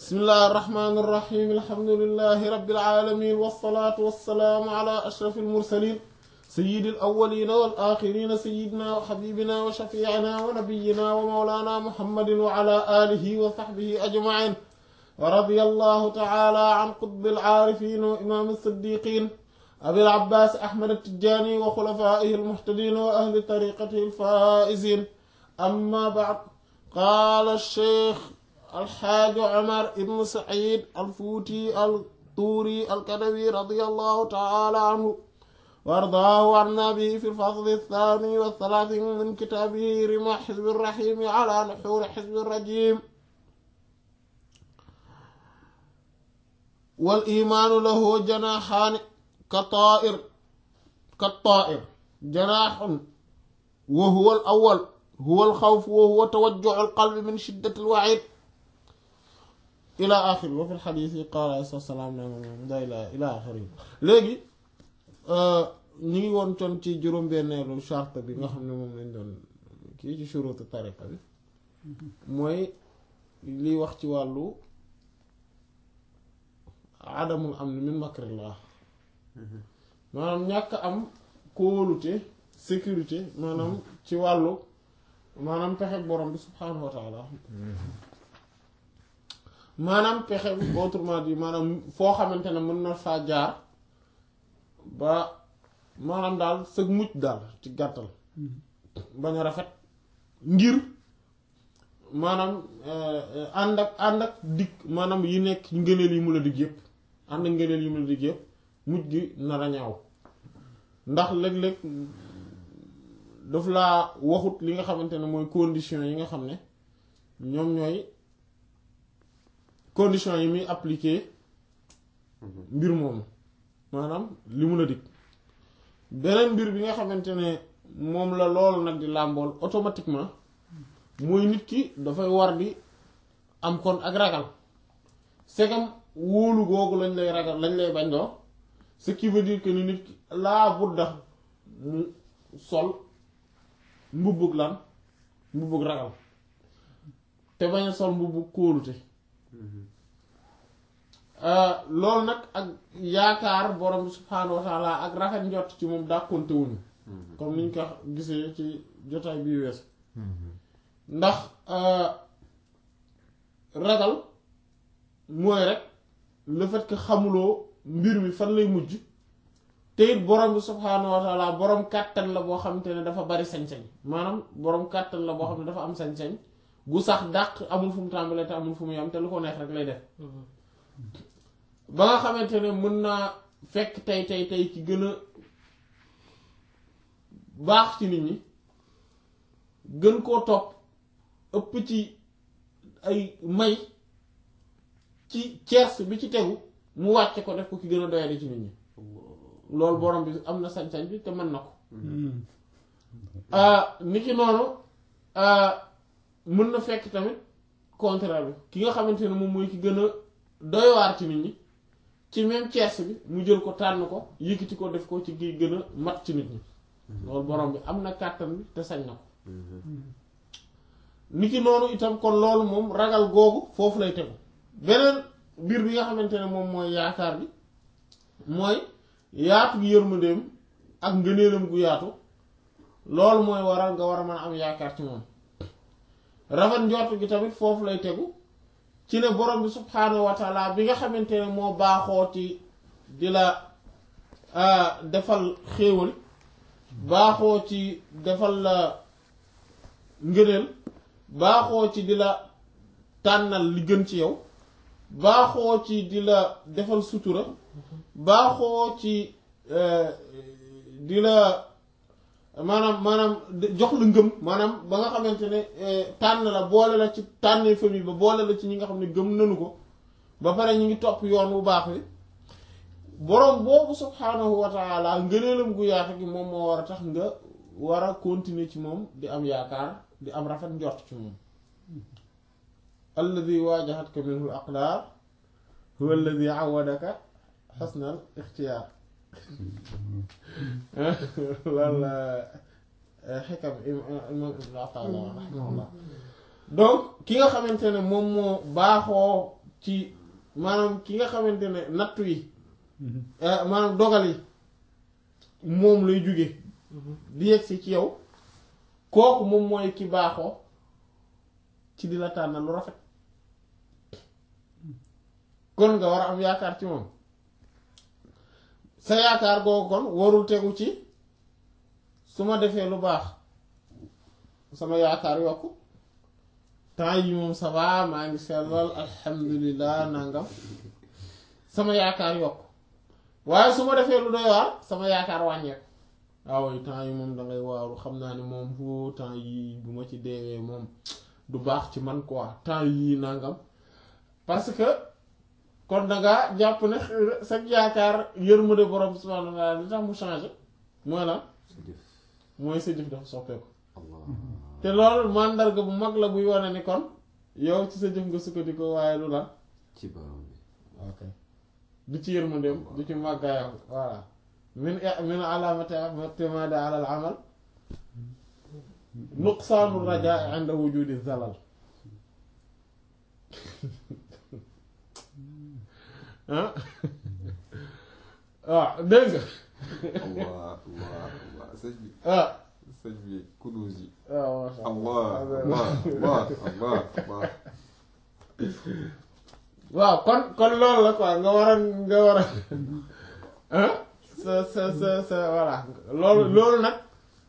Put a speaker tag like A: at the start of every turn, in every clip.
A: bismillahi irrahmani irrahim alhamdulilahi rabilalamin walsalaatu walsalaamu ala ashrafi almursalin sayidi alawalina walaxirina sayidina wa xabibina wa shafiicina wa nabiyina wa mawlana muhammadin wa ala alihi wa saxbihi ajmain wa radia allahu taala an qutbi alcaarifin wa imaam alsiddiqin abil abbaas ahmad attijani wa xulafaihi almuhtadin wa ahli tariqatihi alfaaisin amma bacd qaala alcheikh alxaaji Omar ibn Saïd alfuuti altuuri alkadawi radiyallahu taala anhu wa ardaahu anna bihi fi lfasli althani walthalaathin min kitaabihi rima xizbi rrahimi ala nuxuuri xizbi rrajim wal imaanu lahu janaaxaani ka taa'ir ka taa'ir janaaxun wa huwa al awwal huwa al xawf wa huwa tawajjuhu al qalbi min shiddati al wa'iid ila axiri wa fi lxadis yi qaala alayhi salaam na moom da ila ila axiri léegi ñu ngi woon con ci juróom-benneelu charte bi nga xam ne moom lañ doon kii ci shuruutu tariqa bi mooy liy wax ci wàllu adamul am ni min makrillah maanaam ñàkk am kóolute sécurité maanaam ci wàllu maanaam pexe borom bi subhaanahu wa taala maanaam pexe autrement dit maanaam foo xamante ne mën na faa jaar ba maanaam daal sëg mucc daal ci gàttal bañ a rafet ngir maanaam ànd ak ànd ak dikk maanaam yi nekk ngëneel yi mu la digg yépp ànd ak ngëneel yi mu la digg yépp mujj gi nar a ñaaw ndax léeg-léeg daf laa waxut li nga xamante ne mooy condition yi nga xam ne ñoom ñooy condition yi muy appliquer mbir moomu maanaam li mun a dikk beneen mbir bi nga xamante ne moom la loolu nag di làmbool automatiquement mooy nit ki dafay war di am kon ak ragal segam wóolu googu lañ lay ragal lañ lay bañ doo ce qui veut dire que ni nit ki laa budda mu sol mbubbug lan mbubbug ragal te bañ a sol mbubbug kóolute loolu nag ak yaakaar borom bi subhaanahu wa taala ak rafet njott ci moom dàkkonte wuñu comme niñ ko gisee ci jotaay bii wees ndax ragal mooy rek le fait que xamuloo mbir mi fan lay mujj te it borom bi subhaanahu wa taala borom kàttan la boo xamante ne dafa bari sañ-sañ maanaam borom kàttan la boo xam ne dafa am sañ-sañ gu sax dàq amul fu mu tàmbalee te amul fu mu yam te lu ko neex rek lay def ba nga xamante ne mën naa fekk tey tey tey ci gën a baax ci nit ñi gën koo topp ëpp ci ay may ci ceers bi ci tegu mu wàcce ko def ko ki gën a doyadi ci nit ñi loolu borom bi am na sañ-sañ bi te mën na ko ni ki noonu mën na fekk tamit contraire bi ki nga xamante ne moom mooy ki gën a doywaar ci nit ñi ci même ceers bi mu jël ko tànn ko yëkkati ko def ko ci gi gën a mat ci nit ñi loolu borom bi am na kàttan bi te sañ na ko niki noonu itam kon loolu moom ragal googu foofu lay tegu beneen mbir bi nga xamante ne moom mooy yaakaar bi mooy yaatu gi yërmandeem ak ngëneelam gu yaatu loolu mooy waral nga war a mën a am yaakaar ci moom rafet njort gi tamit foofu lay tegu ci ne borom bi subhaanahu wa taala bi nga xamante ne moo baaxoo ci di la defal xéewal baaxoo ci defal la ngëneel baaxoo ci di la tànnal li gën ci yow baaxoo ci di la defal sutura baaxoo ci di la maanaam maanaam jox la ngëm maanaam ba nga xamante ne tànn la boole la ci tànnee famille ba boole la ci ñi nga xam ne gëm nanu ko ba pare ñu ngi topp yoon bu baax wi boroom boobu subhaanahu wa taala ngëneelam gu yaatu gi moom moo war a tax nga war a continuer ci moom di am yaakaar di am rafet njort ci moom alladi waajahatka minhu l aqdaar huwa alladi awadaka xasnal ixtiyaar loolu la xikam imam ibn Ata'illah rahimahullah donc ki nga xamante ne moom moo baaxoo ci maanaam ki nga xamante ne nattu yi eh, maanaam dogal yi moom lay jóge di yegsi ci yow kooku moom mooy ki baaxoo ci di la tànnal lu rafet kon nga war a am yaakaar ci moom sa yaakaar googu kon warul tegu ci su ma defee lu baax sama yaakaar yokku temps yi moom ça va maa ngi sellal alhamdulilah nangam sama yaakaar yokku waaye su ma defee lu doy waar sama yaakaar wàññeeku waaw temps yi moom dangay waaru xam naa ne moom fu temps yi bu ma ci deewee moom du baax ci man quoi temps yii nangam parce que kon danga jàpp ne sa yaakaar yërmande borom subhanahu wa ta'ala li tax mu changé mooy lan
B: sa jëf
A: mooy sa jëf dafa soppeeku
B: allah
A: te loolu màndarga bu mag la buy wane ni kon yow ci sa jëf nga sukkandiku waaye du lan
B: ci borom bi
A: ok du ci yërmandeem du ci màggaayam voilà min min alaamati i'timaadi ala al amal nuqsaanu rajaa inda wujudi zalal ah waaw dégg nga
B: allah allah allah sëñ bi
A: ah
B: sëñ bi kunuus yi
A: waaw masha
B: allah allah allah allah allah
A: waaw kon kon loolu la quoi nga war a nga war a ah sa sa sa sa voilà loolu loolu nag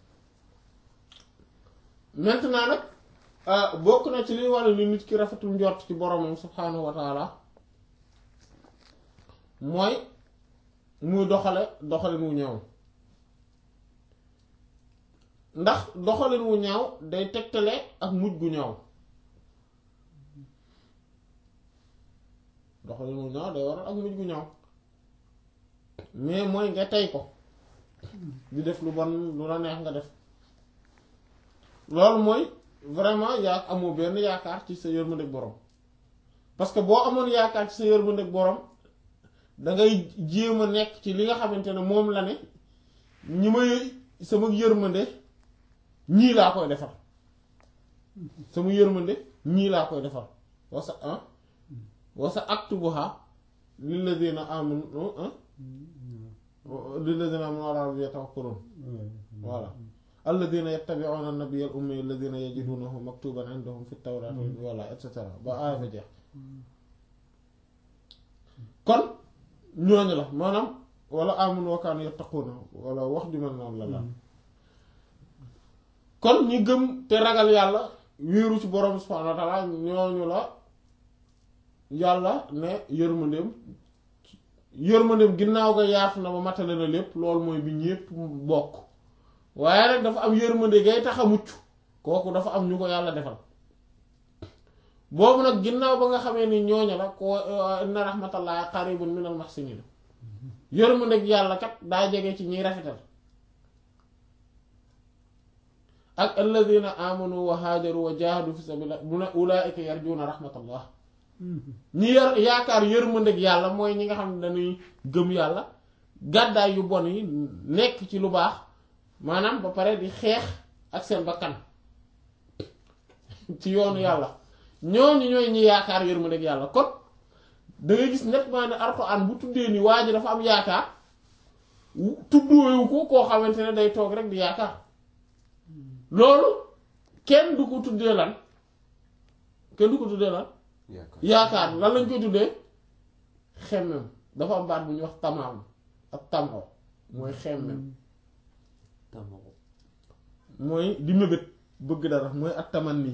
A: maintenant nag ah, bokk na ci liy wane ni nit ki rafetul njort ci boromam subhaanahu wa taala mooy muy doxale doxalin wu ñaaw ndax doxalin wu ñaaw day tegtale ak mujj gu ñaaw doxalin wu ñaaw day waral ak mujj gu ñaaw mais mooy nga tey ko di def lu bon lu la neex nga def loolu mooy vraiment yaa amoo benn yaakaar ci sa yërmandeeg borom parce que boo amoon yaakaar ci sa yërmandeeg borom dangay jéem a nekk ci li nga xamante ne moom la ne ñi may sama yërmande ñii laa koy defal sama yërmande ñii laa koy defal wasa ah wasa aktubuha lilladina amanu ah lilladina amanu ala rabbihim yatawakkalun voilà alladina yattabi'una an-nabiyya al-ummi alladina yajidunahu maktuban indahum fi at-tawrat wala et cetera ba aaya ba jeex kon ñooñu la maanaam wala amanu wa kaanu yattaquna wala wax ju mel noonu la la kon ñi gëm te ragal yàlla wéeru ci borom subhanahu wa ta'ala ñooñu la yàlla ne yërmandeem yërmandeem ginnaaw ga yaatu na ba matale na lépp loolu mooy bi ñépp bokk waaye nag dafa am yërmande gay tax a mucc kooku dafa am ñu ko yàlla defal boobu nag ginnaaw ba nga xamee ni ñooñu la ko inna rahmatallahi qaribun minal muhsinin yërmande gi yàlla kat daa jege ci ñiy rafetal ak alladina amanu wa haajaru wa jahadu fi sabilillah mu ne ulaika yarjuna rahmatallah ñi yor yaakaar yërmande gi yàlla mooy ñi nga xam ne dañuy gëm yàlla gàddaay yu bon yi nekk ci lu baax maanaam ba pare di xeex ak seen bakkan ci yoonu yàlla ñooñu ñooy ñi yaakaar yërmande gi yàlla kon da ngay gis nettement ne Alxuraan bu tuddee ni waa ji dafa am yaakaar tudduwewu ko koo xamante ne day toog rek di yaakaar loolu kenn du ko tuddee lan kenn du ko tuddee lan
B: yaakaar
A: yaakaar lan lañ koy tuddee xemmem dafa am baat bu ñuy wax tamaam ak tamo mooy xemmem
B: tamoo
A: mooy di mébét bëgg dara mooy ak taman nii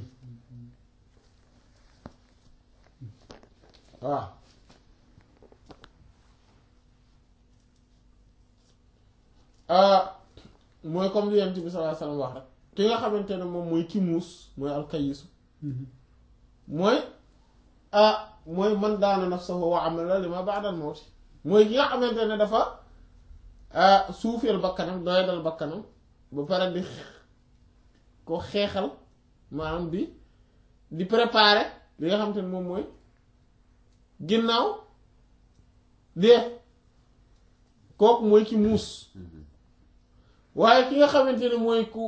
A: waaw ah mooy comme li Yonent bi sallallahu alayhi wasallam wax rek ki nga xamante ne moom mooy ki muus mooy alkayisu mooy ah mooy man daana nafsahu wa amila lima ba'dal mawti mooy ki nga xamante ne dafa ah suufeel bakkanam doyadal bakkanam ba pare di ko xeexal maanaam di di préparer li nga xamante ne moom mooy ginnaaw dee kooku mooy ki muus waaye ki nga xamante ne mooy ku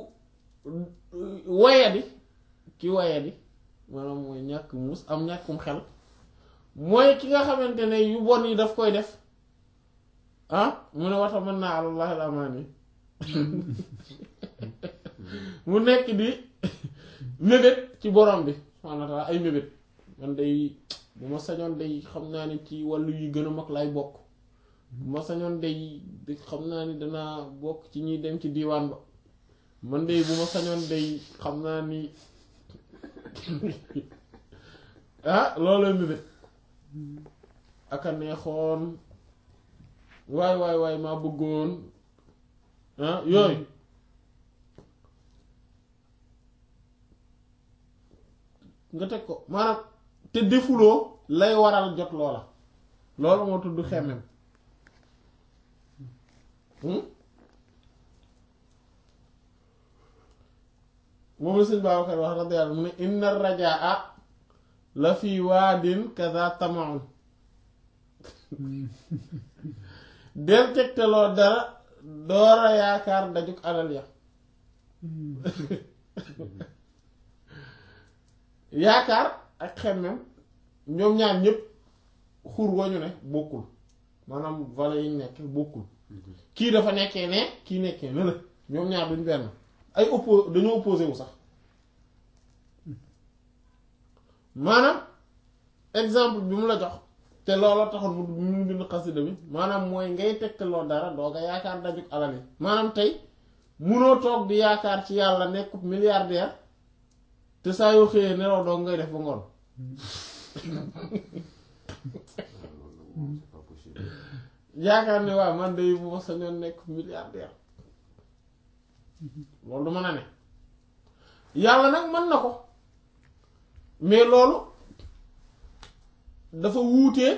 A: wayadi ki wayadi maanaam mooy ñàkk muus am ñàkkum xel mooy ki nga xamante ne yu bon yi daf koy def ah mu ne wata mën naa alallahi alamaani mu nekk di mébét ci borom bi subhaanahu wa taala ay mébét man day bu ma sañoon day xam naa ni ci wàllu yu gën a mag lay bokk bu ma sañoon day xam naa ni danaa bokk ci ñuy dem ci diiwaan ba man day bu ma sañoon day xam naa ni ah loolu mébét aka neexoon waay waay waay maa bëggoon ah yooyu nga teg ko maanaam te defuloo lay waral jot loola loolu moo tudd xemmem moom la sëñ Babacar wax radiyallahu mu ne inna rajaa la fi waadin kaza tamaun del tegtaloo dara doora yaakaar dajuk alal ya yaakaar ak xemmem ñoom ñaar ñëpp xur wañu ne bokkul maanaam vallée yi nekk bokkul kii dafa nekkee ne kii nekkee ne la ñoom ñaar duñ benn ay oppo dañoo opposé wu sax maanaam exemple bi mu la jox te loola taxoon mu mu bind xasida bi maanaam mooy ngay tegtaloo dara doo nga yaakaar dajuk alal yi maanaam tey munoo toog di yaakaar ci yàlla nekkub milliardaire te saa yoo xëyee nelaw doo ngay def ba ngoon
B: c'est pas possible.
A: yaakaar ne waaw man de bu ma sañoon nekk milliardaire loolu du mën a ne yàlla nag mën na ko mais loolu dafa wuutee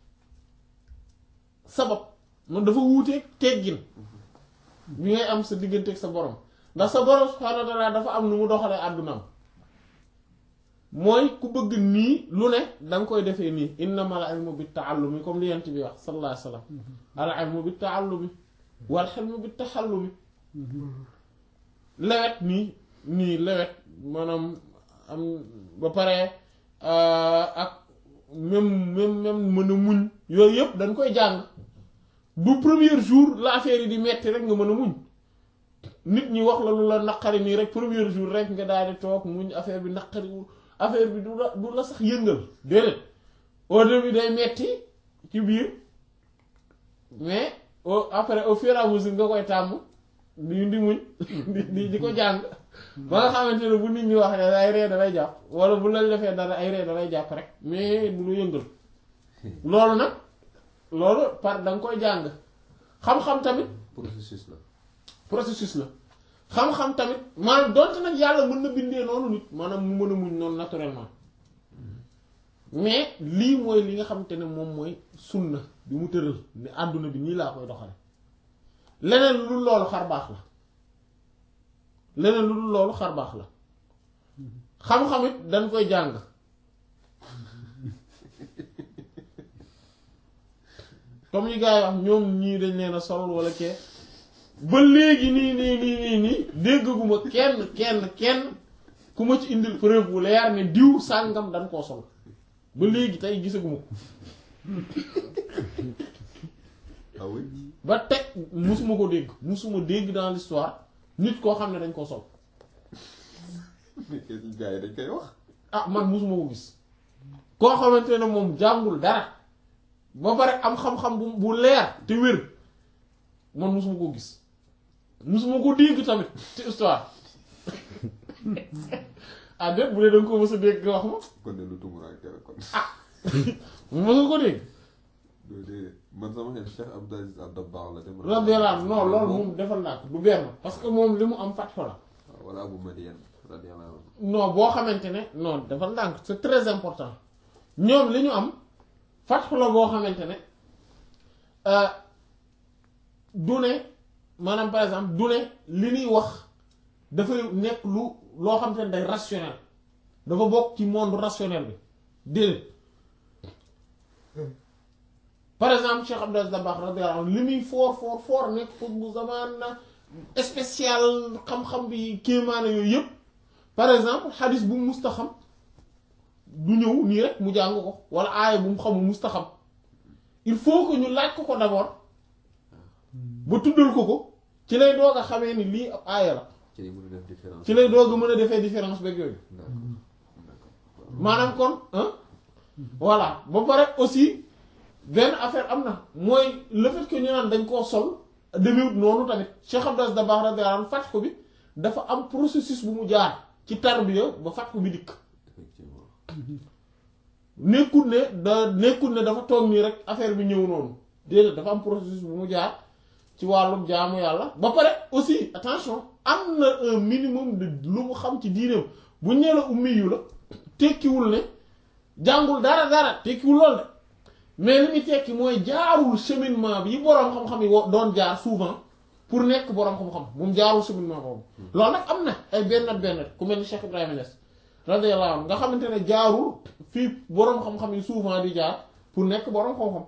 A: sabab man dafa wuutee teggin bi ngay am sa digganteeg sa borom ndax sa borom subhaanahu wa taala dafa am nu mu doxalee àddunaam mooy ku bëgg nii lu ne danga koy defee nii innamal ilmu bit taallumi comme li yent bi wax sallallahu alayhi wa sallam al ilmu bit taallumi wal hilmu bit taxallumi lewet nii nii lewet maanaam am ba pare ak même même même mën a muñ yooyu yëpp dañ koy jàng du premier jour la affaire yi di metti rek nga mën a muñ nit ñi wax la lu la naqari nii rek premier jour rek nga daal di toog muñ affaire bi naqariwul affaire bi du la du la sax yëngal déedéet au début day metti ci biir mais au après au fur et à mesure nga koy tàmm di di muñ di di di ko jàng ba nga xamante ne bu nit ñi wax ne ay ree dalay jàpp wala bu la defee dara ay ree dalay jàpp rek mais du lu yëngal loolu nag loolu par da nga koy jàng xam-xam tamit
B: processus la.
A: processus la xam-xam tamit maanaam donte nag yàlla mën na bindee noonu nit maanaam mu mën a muñ noonu naturellement mais lii mooy li nga xamante ne moom mooy sunna bi mu tëral ne àdduna bi nii laa koy doxale leneen lu dul loolu xar baax la leneen lu dul loolu xar baax la xam-xamit dañ koy jàng comme yi gars yi wax ñoom ñii dañ leen a sol wala kee ba léegi nii nii nii nii nii déggaguma kenn kenn kenn ku ma ci indil preuve bu leer ne diw sàngam dañ koo sol ba léegi tey gisaguma ko
B: ah oui.
A: ba teg musuma ko dégg musuma dégg dans l'histoire nit koo xam ne dañ koo sol
B: mais gars yi dañ koy wax.
A: ah man musuma ko gis koo xamante ne moom jàngul dara ba pare am xam-xam bu bu leer te wér man musuma ko gis musuma ko dégg tamit ci histoire ah déet bu dee danga ko mës a dégg nga wax ma
B: kon de lu tumuraanke la kon.
A: mës nga ko dégg
B: loolu de man sama xel Cheikh Abdou Aziz Al Dabakh la dem.
A: radiyallahu anhu non loolu moom defal naa ko du benn parce que moom li mu am fatxo la
B: waaw wala Abu Madian radiyallahu anhu.
A: non boo xamante ne non defal ndànk c'est très important ñoom li ñu am fatxu la boo xamante ne euh, du ne maanaam par exemple du ne li ñuy wax dafay nekk lu loo xamante ne day rationnel dafa bokk ci monde rationnel bi déedéet par exemple Cheikh Abdou Aziz Dabakh radiyallahu anhu li muy foor foor foor nekk foog bu zamaan na spécial xam-xam bi kéemaane yooyu yëpp par exemple xadis bu musta xam du ñëw nii rek mu jàng ko wala aaya bu mu xamul mustaxam il faut que ñu laaj ko ko d'abord ba tuddal ko ko ci lay doog a xamee ni lii ab aaya la
B: ci lay mën a def différence.
A: ci lay doog a mën a defee différence beeg yooyu
B: d'accord d'accord.
A: maanaam kon hein voilà ba pare aussi benn affaire am na mooy le fait que ñu naan dañ koo sol demewut noonu tamit Cheikh Abdou Dabakh radiyallahu anhu fat ko bi dafa am processus bu mu jaar ci tarbiya ba fat ko bi dikk
B: effectivement.
A: nekkul ne da nekkul ne dafa toog nii rek affaire bi ñëw noonu déedéet dafa am processus bu mu jaar ci wàllum jaamu yàlla ba pare aussi attention am na un minimum de lu mu xam ci diineem bu ñee la ummi yu la tekkiwul ne jàngul dara dara tekkiwul lool de mais li muy tekki mooy jaarul cheminement bi yi boroom xam-xam yi wo- doon jaar souvent pour nekk boroom xam-xam moom jaarul cheminement boobu loolu nag am na ay benn benn ku mel ni Cheikh Ibrahima Niass radiyallahu anhu nga xamante ne jaarul fii boroom xam-xam yi souvent di jaar pour nekk boroom xam-xam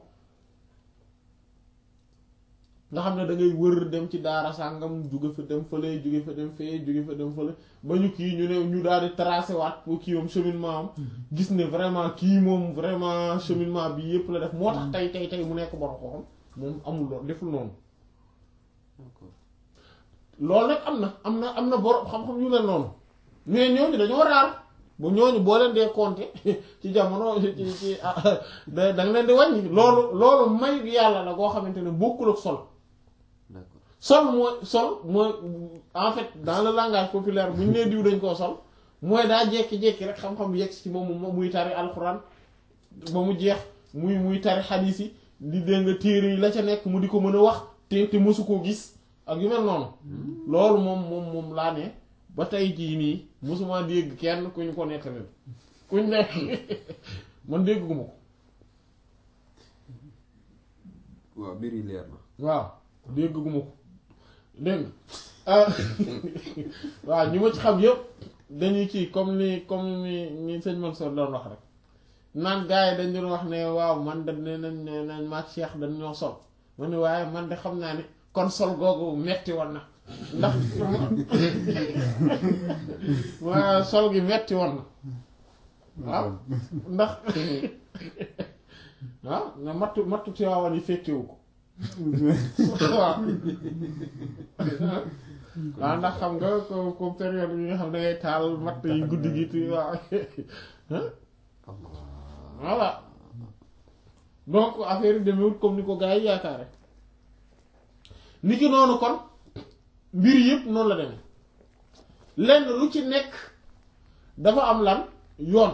A: nga xam ne da ngay wër dem ci daara sàngam jóge fa dem fële jóge fa dem fee jóge fa dem fële ba ñu kii ñu ne ñu daal di tracé waat pour kii moom cheminement am gis ne vraiment kii moom vraiment cheminement bi yépp la def moo tax tey tey tey mu nekk boroom xam-xam moom amul loolu deful noonu
B: d'accord.
A: loolu nag am na am na am na boroom xam-xam yu mel noonu mais ñooñu dañoo raar bu ñooñu boo leen dee compter ci jamono ci ci da da nga leen di wàññi loolu loolu may yàlla la goo xamante ne bokkul ak sol
B: d'accord.
A: sol mooy sol mooy en fait dans le langage populaire bu ñu nee diw dañ koo sol mooy daa jékki-jékki rek xam-xam yegg ci moom mu muy tari alxuraan ba mu jeex muy muy tari xadiis yi di dégg nga téere yi la ca nekk mu di ko mën a wax te te mësu koo gis ak yu mel noonu loolu moom moom moom laa ne ba tey jii nii mësuma dégg kenn ku ñu ko nettali kuñ nekk man dégguma ko
B: waaw mbir yi leer na.
A: waaw dégguma ko dégg nga waaw ñi ma ci xam yëpp dañuy kii comme ni comme ni ni sëñ Mansour doon wax rek naan gars yi dañ doon wax ne waaw man da ne nañ ne nañ maag Cheikh dañ ñoo sol ma ne waaye man de xam naa ne kon sol googu metti woon na ndax waaw sol gi metti woon na waaw ndax waaw nga mattu mattu ci waawan yi fekkewu ko waaw waaw ndax xam nga ko ko période bi nga xam ne dangay taal matt yi guddi gi ti waaw voilà donc affaire yi demewut comme ni ko gars yi yaakaare ni ki noonu kon mbir yëpp noonu la demee lenn lu ci nekk dafa am lan yoon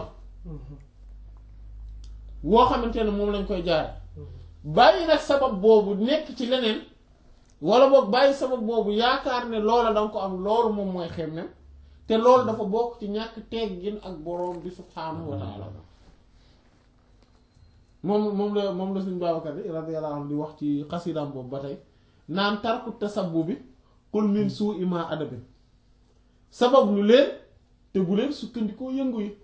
A: woo xamante ne moom lañ koy jaare bàyyi nag sabab boobu nekk ci leneen wala boog bàyyi sabab boobu yaakaar ne loola danga ko am loolu moom mooy xemmem te loolu dafa bokk ci ñàkk teggin ak boroom bi subhaanahu wa taala moom moom la moom la suñu Babacar bi radiyallahu anhu di wax ci xasidaam boobu ba tey naan tarku tasabbu bi qul min suu ima adabi sabab lu leen te bu leen sukkandikoo yëngu yi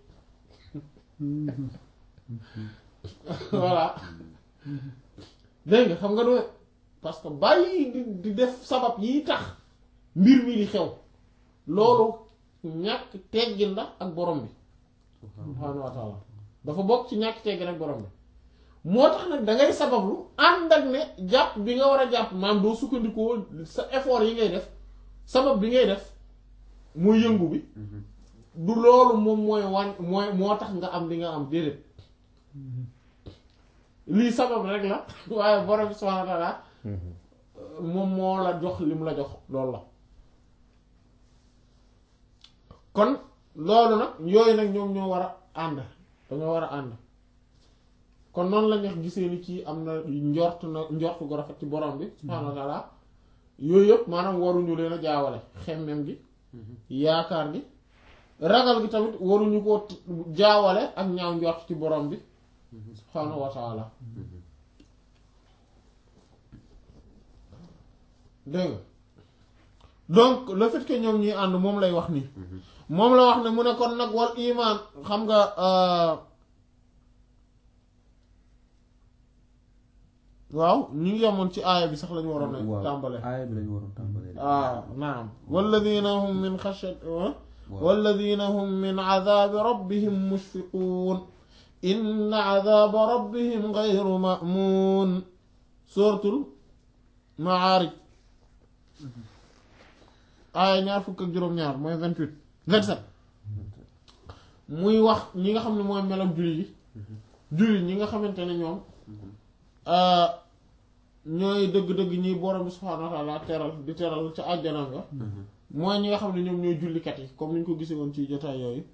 A: voilà dégg nga xam nga doon parce que bàyyi di di def sabab yi tax mbir mi di xew loolu ñàkk teggin la ak borom bi subhaanahu wa taala dafa bokk ci ñàkk teggin ak borom bi moo tax nag dangay sabablu ànd ak ne jàpp bi nga war a jàpp maam doo sukkandikoo sa effort yi ngay def sabab bi ngay def mooy yëngu bi du loolu moom mooy wan mooy moo tax nga am li nga am déedéet lii sabab rek la waaye borom bi subhaanahu wa taala moom moo la jox li mu la jox loolu la kon loolu nag yooyu nag ñoom ñoo war a ànd dañoo war a ànd kon noonu la ñuy gisee ni kii am na njort na njort gu rafet ci borom bi subhaanahu wa taala yooyu yëpp maanaam waruñu leen a jaawale xemmem gi yaakaar gi ragal gi tamit waruñu ko jaawale ak ñaaw njort ci borom bi subhaanahu wa taala dégg nga donc le fait que ñoom ñuy ànd moom lay wax nii moom la wax ne mu ne kon nag wal iman xam nga waaw ñu ngi yemoon ci aaya bi sax lañu waroon a tàmbale
C: aaya bi lañu waroon tàmbale
A: ah naam walladina hum min xashat walladina hum min cadaabi rabbihim mushfiquun inna cadaaba rabbihim gayru ma'muun suratul Maarij aaya ñaar fukk ak juróom-ñaar mooy vingt-huit vingt-sept muy wax ñi nga xam ne mooy melam julli yi julli ñi nga xamante ne ñoom ñooy dëgg-dëgg ñi borom bi subhaanahu wa taala teral di teral ca àjjanam ga mooy ñi nga xam ne ñoom ñooy jullikat yi comme ni ñu ko gisee woon ci jotaay yooyu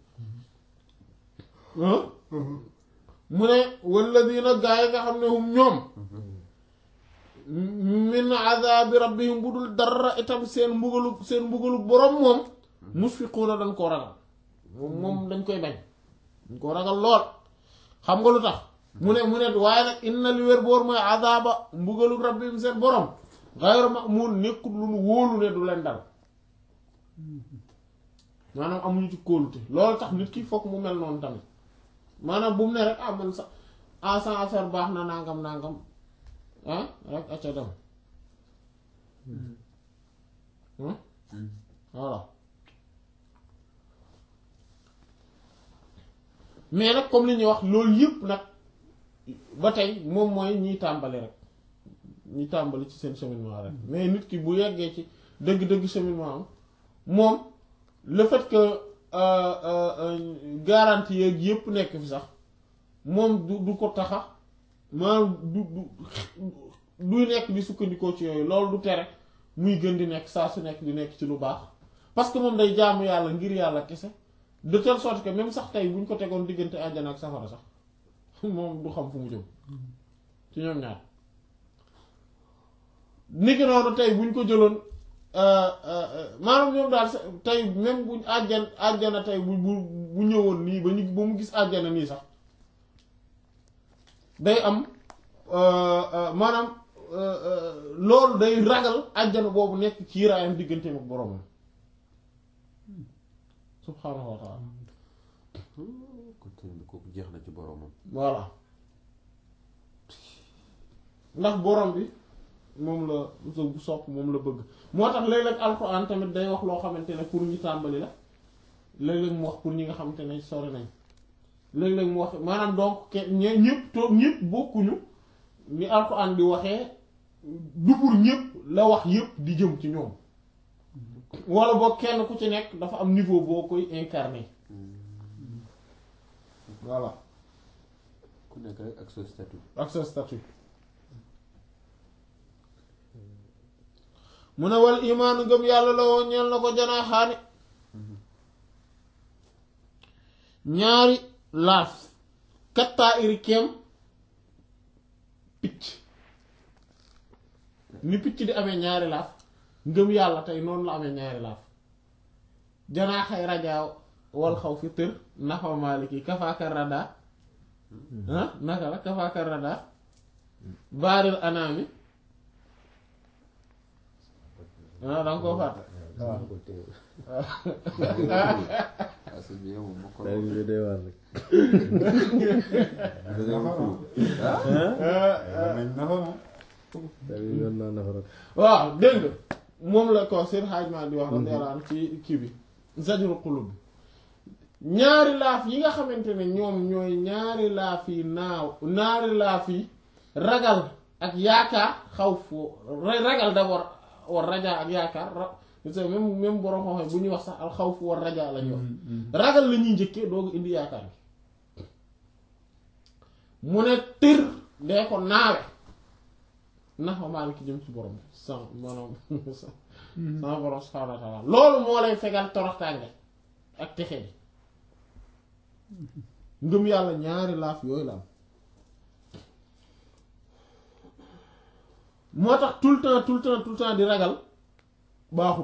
A: mu ne walladina gaa yi nga xam ne hum ñoom min azabi rabbihim bu dul dara itam seen mbugalu seen mbugalu borom moom musfiquuna dañ koo ragal moom moom dañ koy bañ dañ koo ragal lool xam nga lu tax mu ne mu ne waaye nag inna li wér boor mooy azaba mbugalu rabbihim seen borom xayru ma'mun nekkul lu nu wóolu ne du leen dal maanaam amuñu ci kóolute loolu tax nit ki fokk mu mel noonu tamit maanaam bu mu ne rek ah man sa ah sa affaire baax na nangam nangam ah rek acca dem voilà mais nag comme li ñuy wax loolu yëpp nag ba tey moom mooy ñiy tàmbali rek ñi tàmbali ci seen cheminement rek mais nit ki bu yeggee ci dëgg-dëgg cheminement am moom le fait que garantie yeeg yëpp nekk fi sax moom du du ko taxa maanaam du du duy nekk di sukkandikoo ci yooyu loolu du tere muy gën di nekk saa su nekk di nekk ci lu baax parce que moom day jaamu yàlla ngir yàlla kese de telle sorte que même sax tey bu ñu ko tegoon diggante àjjana ak safara sax moom du xam fu mu jëm ci ñoom ñaar niki noonu tey bu ñu ko jëloon maanaam ñoom daal tey même buñ àjjan àjjana tey bu bu bu ñëwoon nii ba ñu ba mu gis àjjana nii sax day am maanaam loolu day ragal àjjana boobu nekk kiiraayam digganteem ak boroomam subhaanahu wa taala
B: kon tamit kooku jeex na ci boromam.
A: voilà ndax borom bi moom la bu sopp moom la bëgg moo tax léeg-léeg alxuraan tamit day wax loo xamante ne pour ñu tàmbali la léeg-léeg mu wax pour ñi nga xamante ne sori nañ léeg-léeg mu wax maanaam donc ke ñe ñëpp toog ñëpp bokkuñu ni alxuraan di waxee du pour ñëpp la wax yëpp di jëm ci ñoom wala boog kenn ku ci nekk dafa am niveau boo koy incarner voilà
B: ku nekk rek ak sa statut.
A: ak sa statut mu ne wal imaanu ngëm yàlla la woon ñeel na ko janaa xaani ñaari laaf kattaa iri keem picc ni picc di amee ñaari laaf ngëm yàlla tey noonu la amee ñaari laaf janaa xay rajaaw wal xaw fi tër nafa maaliki kafaaka rada ah naka la kafaaka rada baaril anaami ah danga koo fàtte waaw
B: ah sëñ bi yow moom moo ko.
C: daal bi day waar rek. daal bi yoon naa nafa rek.
A: waaw dégg nga moom la ko seen xaajmaa di wax radiyallahu anhu ci kii bi zajru qulub bi ñaari laaf yi nga xamante ne ñoom ñooy ñaari laaf yi naaw ñaari laaf yi ragal ak yaakaar xaw foo ragal d'abord war rajaa ak yaakaar ra c'est même même borom xam bu ñuy wax sax al xawf war rajaa la ñuy wax ragal la ñuy njëkkee doogu indi yaakaar bi mu ne tër dee ko naawe nax ma maa ki jëm ci borom sans maanaam sans borom subhaanahu wa taala loolu moo lay fegal toroxtaange ak texe bi ngëm yàlla ñaari laaf yooyu la am moo tax tout le temps tout le temps tout le temps di ragal baaxut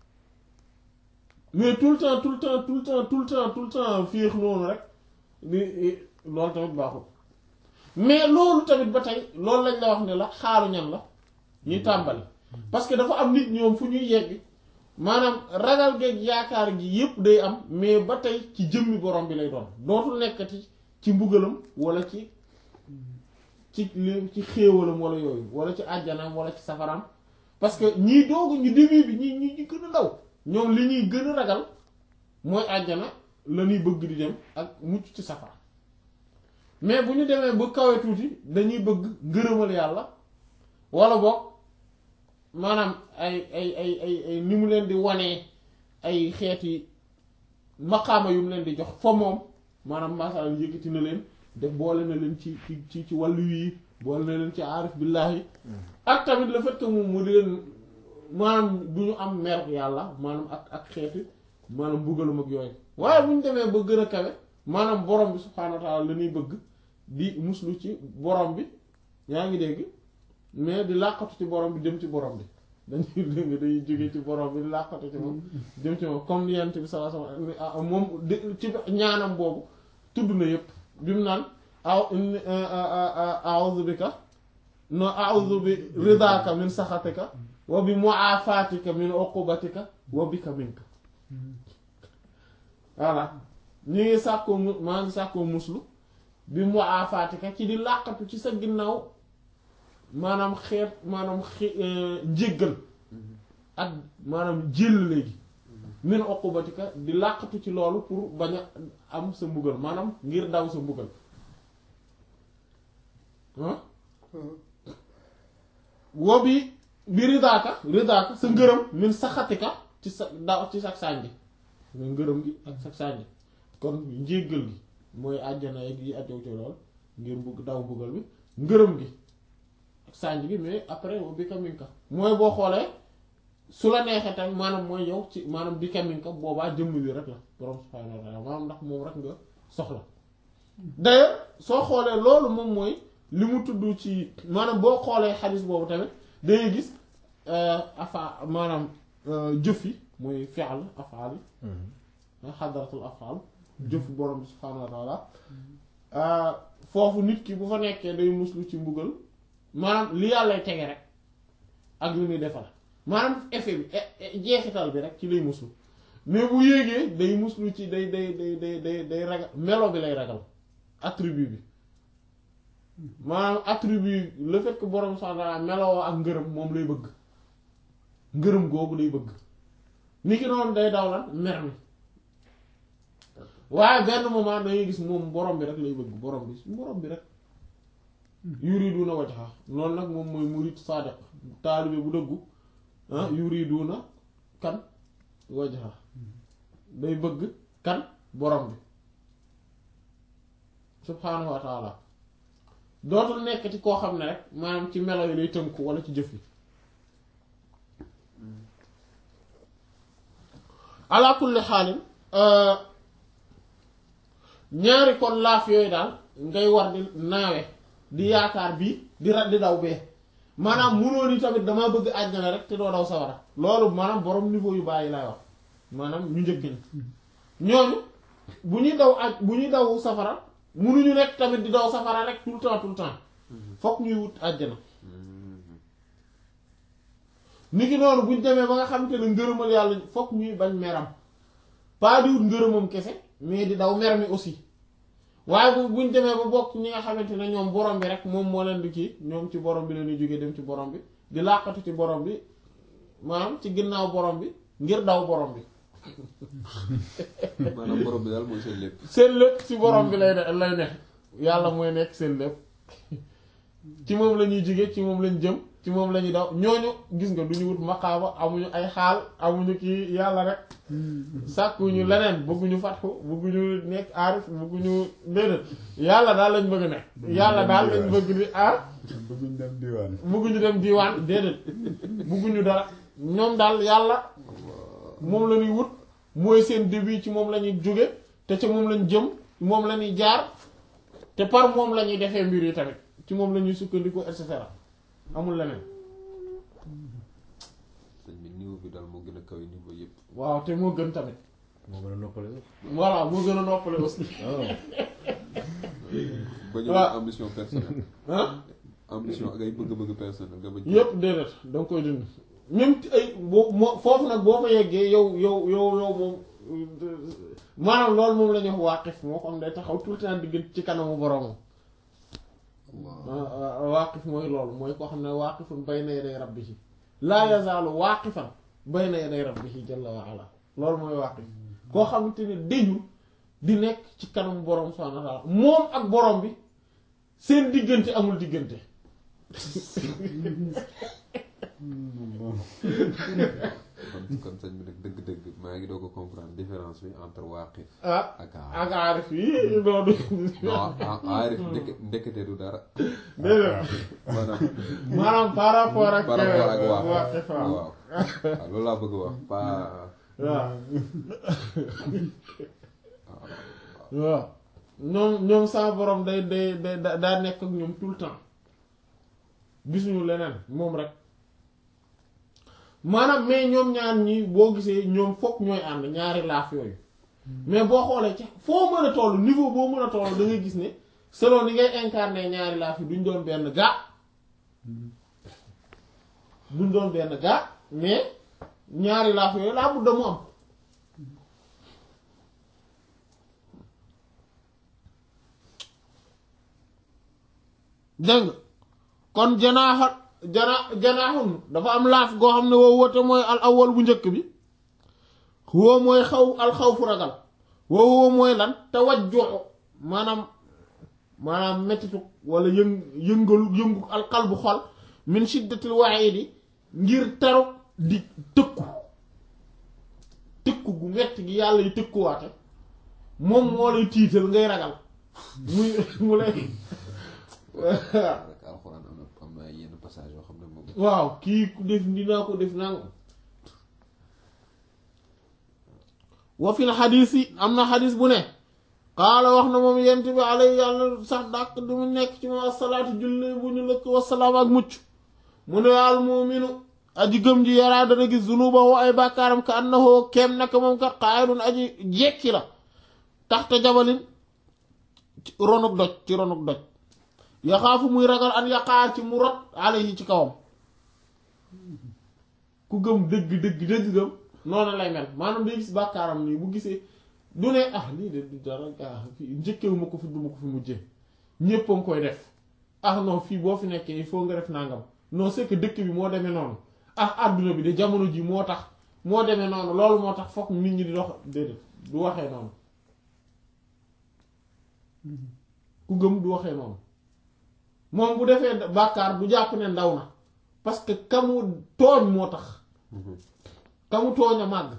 A: mais tout le temps tout le temps tout le temps tout le temps tout le temps féex noonu rek di loolu tamit baaxut mais loolu tamit ba tey loolu lañ la wax ne la xaaru ñan la ñuy tàmbali parce que dafa am nit ñoom fu ñuy yegg maanaam ragal geeg yaakaar gi yépp day am mais ba tey ci jëmmi borom bi lay doon dootul nekkati ci mbugalam wala ci ci li ci xéewalam wala yooyu wala ci àjjanam wala ci safaram parce que ñii doogu ñu début bi ñi ñi ñu gën a ndaw ñoom li ñuy gën a ragal mooy àjjana la ñuy bëgg di dem ak mucc ci safara mais bu ñu demee ba kawe tuuti dañuy bëgg ngërëmal yàlla wala boog maanaam ay ay ay ay ay ni mu leen di wanee ay xeeti maqaama yu mu leen di jox fa moom maanaam masalan yëkkati na leen def boole na leen ci ci ci ci wàllu yi boole na leen ci aarif billaahi ak tamit le fait que moom mu di leen maanaam du ñu am mer yàlla maanaam ak ak xeeti maanaam buggalum ak yooyu waaye bu ñu demee ba gën a kawe maanaam borom bi subhaanahu wa taala la ñuy bëgg di muslu ci borom bi yaa ngi dégg mais di làqatu ci borom bi dem ci borom bi dañuy dégg dañuy jóge ci borom bi di làqatu ci moom dem ci moom comme yent bi sallallahu alayhi wasallam moom di ci ñaanam boobu tudd na yépp bi mu naan aw a'udhu bika no a'udhu bi ridaka min saxatika wa bi mu'afatika min uqubatika wa bika minka voilà ñu ngi sàkkoo mu maa ngi sàkkoo muslu bi mu'afatika ci di làqatu ci sa ginnaaw maanaam xeet maanaam xe njéggal ak maanaam jël léegi min uqubatika di làqatu ci loolu pour bañ a am sa mbugal maanaam ngir daw sa mbugal ah wo bi bi ridaaka ridaaka sa ngërëm min saxatika ci sa daw ci sa sànji nga ngërëm gi ak sa sànji kon njéggal gi mooy àjjana yi ajow ci lool ngir bugg daw mbugal bi ngërëm gi ak sànji gi mais après wo bi kaminka mooy boo xoolee su la neexee tam maanaam mooy yow ci maanaam bi kaminka boobaa jëmm bi rek la borom subhaanahu wa ta'ala maanaam ndax moom rek nga soxla d'ailleurs soo xoolee loolu moom mooy li mu tudd ci maanaam boo xoolee xadis boobu tamit dangay gis afa maanaam jëf yi mooy fi'l afaal yi xadaratul afaal jëf borom bi subhaanahu wa ta'ala foofu nit ki bu fa nekkee day muslu ci mbugal maanaam li yàllay tege rek ak li muy defal maanaam effet bi jeexital bi rek ci lay muslu mais bu yéegee day muslu ci day day day day day day ragal melo bi lay ragal attribut bi maanaam attribut le fait que borom subhaanahu meloo ak ngërëm moom lay bëgg ngërëm googu lay bëgg ni ki noonu day daw lan mer mi waaye benn moment dangay gis moom borom bi rek lay bëgg borom bi borom bi rek yuriduna wajha loolu nag moom mooy murid sadiq taalibe bu dëggu ah yuriduna kan wajha day bëgg kan borom bi subhaanahu wa taala dootul nekkati koo xam ne rek maanaam ci melo yi lay tënku wala ci jëf yi ala kulli xaalin ñaari kon laaf yooyu daal ngay war di naawe di yaakaar bii di ra di daw bee maanaam munoo ni tamit damaa bëgg àjjana rek te doo daw sawara loolu maanaam borom niveau yu bàyyi lay wax maanaam ñu njëkk ni ñooñu bu ñuy daw aj bu ñuy daw safara munuñu nekk tamit di daw safara rek tout le temps tout le temps fokk ñuy wut àjjana nit ki noonu buñ demee ba nga xam te ne ngërëmal yàlla fokk ñuy bañ meram pas di wut ngërëmam kese mais di daw mer mi aussi waaye bu buñ demee ba bokk ñi nga xamante ne ñoom borom bi rek moom moo leen di kii ñoom ci borom bi la ñuy jógee dem ci borom bi di làqatu ci borom bi maanaam ci ginnaaw borom bi ngir daw borom bi
B: maanaam borom bi daal mooy seen lépp.
A: seen lépp ci borom bi lay ne lay ne yàlla mooy nekk seen lépp ci moom la ñuy jóge ci moom lañ jëm ci moom la ñuy daw ñooñu gis nga du ñu wut maqaama amuñu ay xaal amuñu kii yàlla rek sàkkuñu leneen bëgguñu fatxu bëgguñu nekk aarif bëgguñu déedéet yàlla daal lañ bëgg ne yàlla daal lañ bëgg ni ah
C: bëgguñ dem diwaan.
A: bëgguñu dem diiwaan déedéet bëgguñu dara ñoom daal yàlla moom la ñuy wut mooy seen début ci moom la ñuy jóge te ci moom lañ jëm moom la ñuy jaar te par moom la ñuy defee mbir yi tamit ci moom la ñuy sukkandiku et cetera amul leneen
B: sëñ bi niveau bi daal moo gën a kaw niveau yëpp.
A: waaw te moo gën tamit
C: moo gën a noppale sax.
A: voilà moo gën a noppale aussi
B: ba ñu
A: waaw.
B: ambition personnelle.
A: ah
B: ambition ak ay bëgg-bëgg personnel nga bañ.
A: yépp déedéet da nga koy dund même ci ay boo moo foofu nag boo fa yeggee yow yow yow yow moom maanaam loolu moom la ñuy wax waaqif moo ko am day taxaw tout le temps diggante ci kanamu boromam waaqif mooy loolu mooy koo xam ne waaqifun bayna yaday rabbihi laa yazaalu waaqifan bayna yaday rabbihi jalla wa ala loolu mooy waaqif koo xamante ne dañu di nekk ci kanam borom subhaanahu wa ta'ala moom ak borom bi seen diggante amul diggante
B: kon kon sëñ bi nag dëgg-dëgg maa ngi doog a comprendre différence bi entre waaqif
A: ah
B: ak
A: ak aarif yi loolu
B: non aarif ndek ndekete du dara
A: déedéet
B: maanaam
A: maanaam par rapport ak
B: par rapport ak
A: waa
B: waaqif
A: Xifa
B: waaw waaw loolu laa bëgg wax pas
A: waaw waaw ñoom ñoom sa borom day day day da- daa nekk ak ñoom tout le temps gisuñu leneen moom rek maanaam mais ñoom ñaar ñi boo gisee ñoom fokk ñooy ànd ñaari laaf yooyu mais boo xoolee ci foo mën a toll niveau boo mën a toll da ngay gis ne selon ni ngay incarner ñaari laaf yi duñ doon benn gaa duñ doon benn gaa mais ñaari laaf yooyu laa budda mu am dégg nga kon janaaxa jana janaaxun dafa am laaf goo xam ne woo woote mooy al awwal bu njëkk bi woo mooy xaw al xaw fu ragal woo woo mooy lan te wajjuxu maanaam maanaam mettitu wala yëng yëngalu yëngu al qalbu xol min shiddatil wa'idi ngir taru di tëkku tëkku gu metti gi yàlla yu tëkkuwaate moom moo lay tiital ngay ragal muy mu lay
B: rek alxuraan am na am na ay yenn passage yoo xam ne moom
A: waaw kii ku def dinaa ko def nangam wa fil xadiis yi am na xadiis bu ne qaala wax na moom yent bi alay yàlla sax dàq di mu nekk ci moom asalaatu julli bu ñu lëkk wasalaam ak mucc mu ne al muuminu aji gëm ji yaraa dana gis zunubahu ay bàkkaaram ka annahu keem naka moom kat qaa'idun aji jekki la taxta jabalin ci ronuk doj ci ronuk doj yaxaafu muy ragal an yaqaar ci mu rot alayhi ci kawam ku gëm dëgg dëgg dëgg gëm noonu lay mel maanaam day gis bàkkaaram nii bu gisee du ne ah lii de du dara ah fii njëkkewu ma ko fi du ma ko fi mujjee ñépp a ngi koy def ah non fii boo fi nekkee il faut nga def nangam non c'est que dëkk bi moo demee noonu ah àdduna bi de jamono ji moo tax moo demee noonu loolu moo tax fokk nit ñi di dox déedéet du waxee noonu ku gëm du waxee noonu moom bu defee bàkkaar du jàpp ne ndaw na parce que kamu tooñ moo tax kamu tooñ a màgg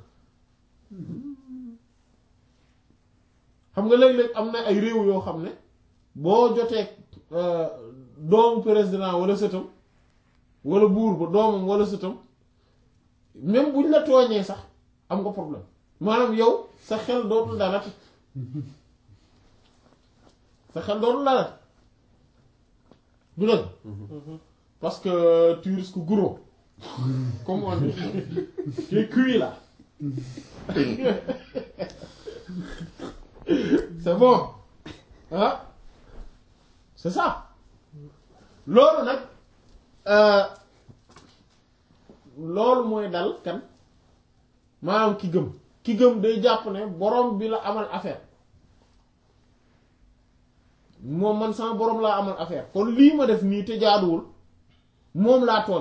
A: xam nga léeg-léeg am na ay réew yoo xam ne boo jotee doomu président wala sëtam wala buur ba doomam wala sëtam même buñ la tooñee sax am nga problème maanaam yow sa xel dootul dalati sa xel dootul dalati du dëgg parce que tu risques gros comme on dit tu es cuit là c'est bon ah c'est ça loolu nag loolu mooy dal kan maanaam ki gëm ki gëm day jàpp ne borom bi la amal affaire moom man sama borom laa amal affaire kon lii ma def nii te jaaduwul moom laa tooñ